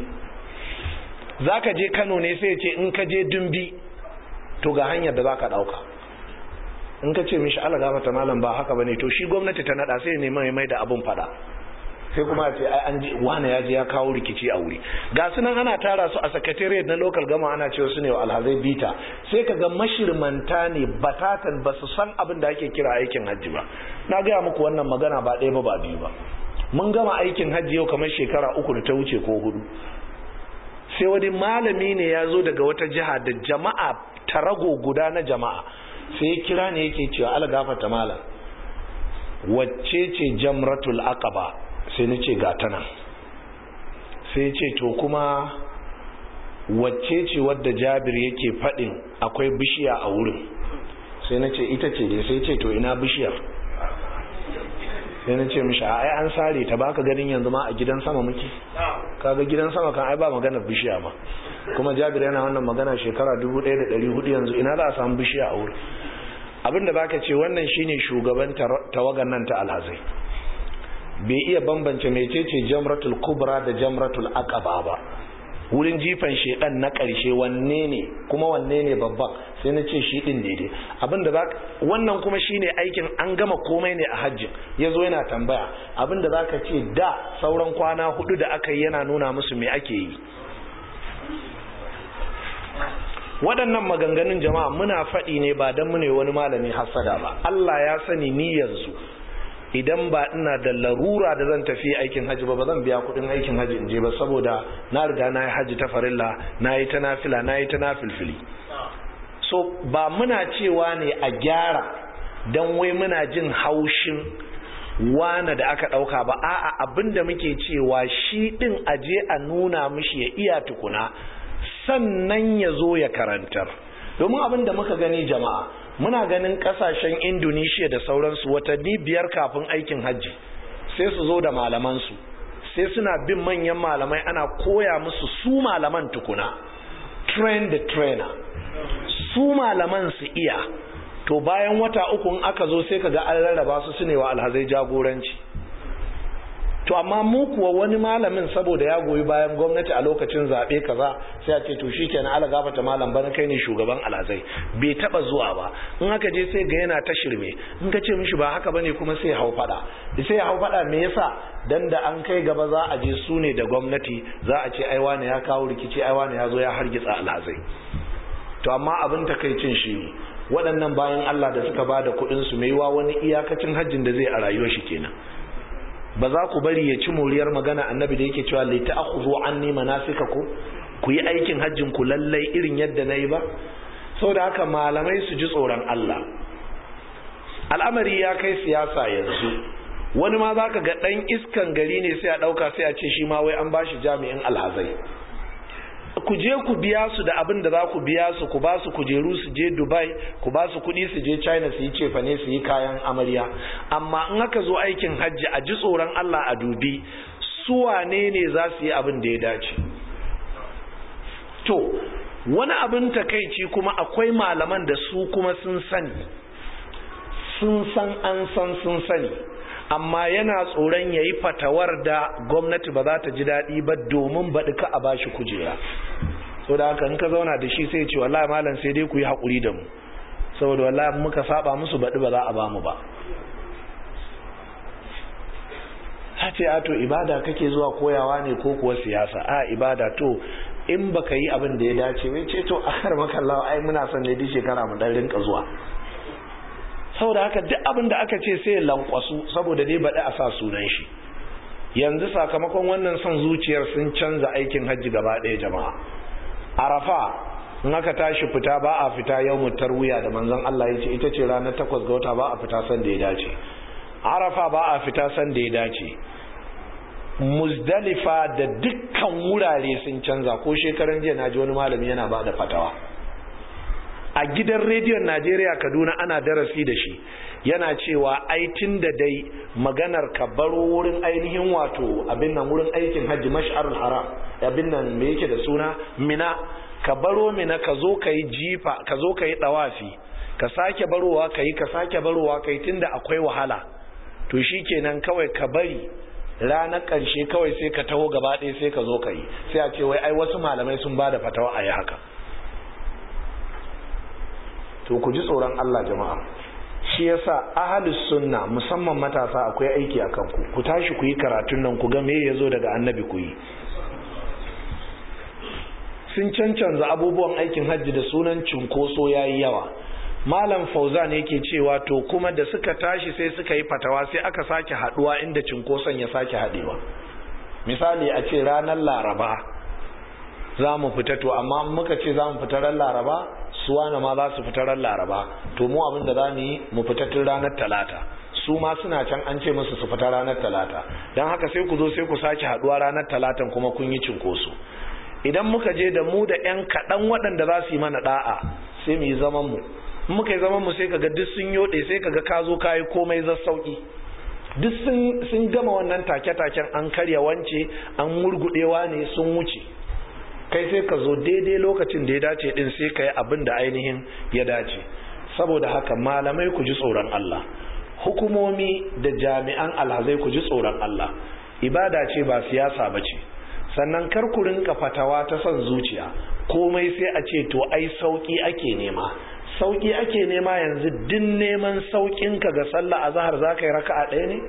za ka je kano ne sai ce in ka je dumbi to ga hanyar da za ka ɗauka in ka ce mishi ala gafata malam ba haka ba ne to shi gwamnati ta naɗa sai ne mai mai da abin fada sai kuma ce ai an ji wani ya je ya kawo rikici a wuri ga su nan ana tara su a secretariat na local gama ana cewa su ne wa alhazai bita sai ka ga mashirmanta ne batatan ba su san abin da ake kira aikin hajji ba na gaya muku wannan magana ba ɗaya ba ba biyu ba mun gama aikin hajji yau kamar shekara uku da ta wuce ko hudu sai wani malami ne ya zo daga wata jiha da jama'a tarago guda na jama'a sai ya kira ne yake cewa ala gafata malam wacce ce jamratul aqaba sai na ce gata nan sai ce to kuma wacce ce wadda jabir yake faɗin akwai bishiya a wurin sai na ce ita ce dai sai ce to ina bishiyar sai na ce mishi ai an sare ta baka ganin yanzu ma a gidan sama muke kaga gidan sama kan ai ba magana bishiya ma kuma jabir yana wannan magana shekara 1400 yanzu ina za a samu bishiya a wurin abinda baka ce wannan shine shugaban tawagan nan ta alhazai bai iya bambance mecece jamratul kubra da jamratul aqaba ba wurin jifan shedan na karshe wanne ne kuma wanne ne babban sai na ce shi din daidai abinda za wannan kuma shine aikin an gama komai ne a hajjin yazo yana tambaya abinda zaka ce da sauran kwana hudu da aka yi yana nuna musu me ake yi waɗannan maganganun jama'a muna faɗi ne ba don mu ne wani malami hasada ba Allah ya sani ni yanzu idan ba ina da larura da zan tafi aikin haji ba ba zan biya kudin aikin haji in je ba saboda na riga na yi haji ta farilla na yi ta nafila na yi ta nafilfili so ba muna cewa ne a gyara don wai muna jin haushin wane da aka ɗauka ba a'a abinda muke cewa shi ɗin aje a nuna mishi ya iya tukuna sannan ya zo ya karantar domin abin da muka gani jama'a muna ganin kasashen indonesia da sauransu watanni biyar kafin aikin hajji sai su zo da malamansu sai suna bin manyan malamai ana koya musu su malaman tukuna train the trainer su malaman su iya to bayan wata uku in aka zo sai kaga an rarraba su su ne wa alhazai jagoranci to amma mu kuwa wani malamin saboda ya goyi bayan gwamnati a lokacin zaɓe kaza sai a ce to shi kenan ala gafata malam bana kai ne shugaban alhazai bai taba zuwa ba in aka je sai ga yana ta shirme in ka ce mishi ba haka bane kuma sai hau fada sai hau fada me yasa dan da an kai gaba za a je su ne da gwamnati za a ce ai wani ya kawo rikici ai wani ya zo ya hargitsa alhazai to amma abin takaicin shi ne waɗannan bayan Allah da suka ba da kuɗin su mai wa wani iyakacin hajjin da zai a rayuwar shi kenan ba za ku bari ya ci moriyar magana annabi da yake cewa lai ta'khudhu anni manasikakum ku yi aikin hajjin ku lallai irin yadda nayi ba saboda haka malamai su ji tsoron Allah al'amari ya kai siyasa yanzu wani ma zaka ga dan iskan gari ne sai a dauka sai a ce shi ma wai an bashi jami'in alhazai ku je ku biya su da abin da za ku biya su ku ba su kujeru su je dubai ku ba su kudi su je china su yi cefane su yi kayan amarya amma in aka zo aikin hajji a ji tsoron allah a dubi su wane ne za su yi abin da ya dace to wani abin takaici kuma akwai malaman da su kuma sun sani sun san an san sun sani amma yana tsoron ya yi fatawar da gwamnati ba za ta ji daɗi ba domin baɗi ka a bashi kujera so da haka in ka zauna da shi sai ce wallahi malam sai dai ku yi haƙuri da mu saboda wallahi muka saba musu baɗi ba za a ba mu ba ta ce a to ibada kake zuwa koyawa ne ko kuwa siyasa a ibada to in baka yi abin da ya dace wai ce to akar makallawa ai muna son ne duk shekara mu dan rinka zuwa saboda haka duk abin da aka ce sai lankwasu saboda dai baɗi a sa sunan shi yanzu sakamakon wannan son zuciyar sun canza aikin hajji gaba ɗaya jama'a arafa in aka tashi fita ba a fita yau tarwiya da manzon Allah ya ce ita ce ranar takwas ga wata ba a fita san da ya dace arafa ba a fita san da ya dace muzdalifa da dukkan wurare sun canza ko shekaran jiya na ji wani malami yana ba da fatawa a gidan rediyon najeriya kaduna ana darasi da shi yana cewa aitin da dai maganar ka baro wurin ainihin wato abin nan wurin aikin hajji mash'arul haram abin nan me yake da suna mina ka baro mina ka zo ka yi jifa ka zo ka yi dawafi ka sake barowa ka yi ka sake barowa ka yi tunda akwai wahala to shi kenan kawai ka bari ranar ƙarshe kawai sai ka taho gaba ɗaya sai ka zo ka yi sai a ce wai ai wasu malamai sun ba da fatawa a yi haka to ku ji tsoron Allah jama'a shi yasa ahalus sunna musamman matasa akwai aiki a kanku ku tashi ku yi karatun nan ku ga me ya zo daga annabi ku yi sun cancanza abubuwan aikin hajji da sunan cunkoso ya yi yawa malam fauzan yake cewa to kuma da suka tashi sai suka yi fatawa sai aka sake haduwa inda cinkoson ya sake hadewa misali a ce ranar laraba za mu fita to amma muka ce za mu fita ran laraba suwana ma za su fita ran laraba to mu abin da za mu yi mu fita tun ranar talata su ma suna can an ce musu su fita ranar talata don haka sai ku zo sai ku sake haduwa ranar talatan kuma kun yi cinkoso idan muka je da mu da 'yan kaɗan waɗanda za su yi mana ɗa'a sai mu yi zaman mu muka yi zaman mu sai kaga duk sun yoɗe sai kaga ka zo kayi komai za sauki duk sun gama wannan take-taken an karya wance an murgudewa ne sun wuce kai sai ka zo daidai lokacin da ya dace din sai ka yi abin da ainihin ya dace saboda haka malamai ku ji tsoron Allah hukumomi da jami'an alhazai ku ji tsoron Allah ibada ce ba siyasa ba ce sannan kar ku rinka fatawa ta son zuciya komai sai a ce to ai sauki ake nema sauki ake nema yanzu din neman saukinka ga sallah azhar zaka yi raka'a ɗaya ne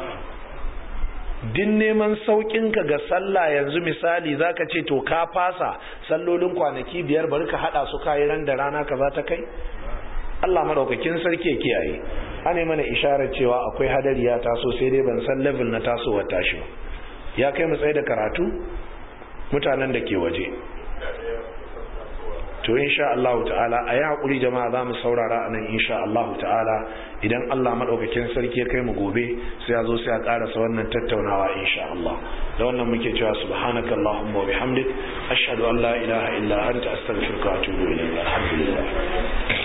din neman saukinka ga sallah yanzu misali zaka ce to ka fasa sallolin kwanaki biyar bari ka hada su kayi ran da rana kaza ta kai Allah madaukakin sarki ya kiyaye ana mana isharar cewa akwai hadari ya taso sai dai ban san level na tasowar tashi ba ya kai mu tsaye da karatu mutanen da ke waje to insha Allah ta'ala a yi haƙuri jama'a za mu saurara a nan insha Allah ta'ala idan Allah maɗaukakin sarki ya kai mu gobe sai ya zo sai a ƙarasa wannan tattaunawa insha Allah da wannan muke cewa subhanaka Allahumma wa bihamdik ashhadu an la ilaha illa anta astaghfiruka wa atubu ilayk alhamdulillah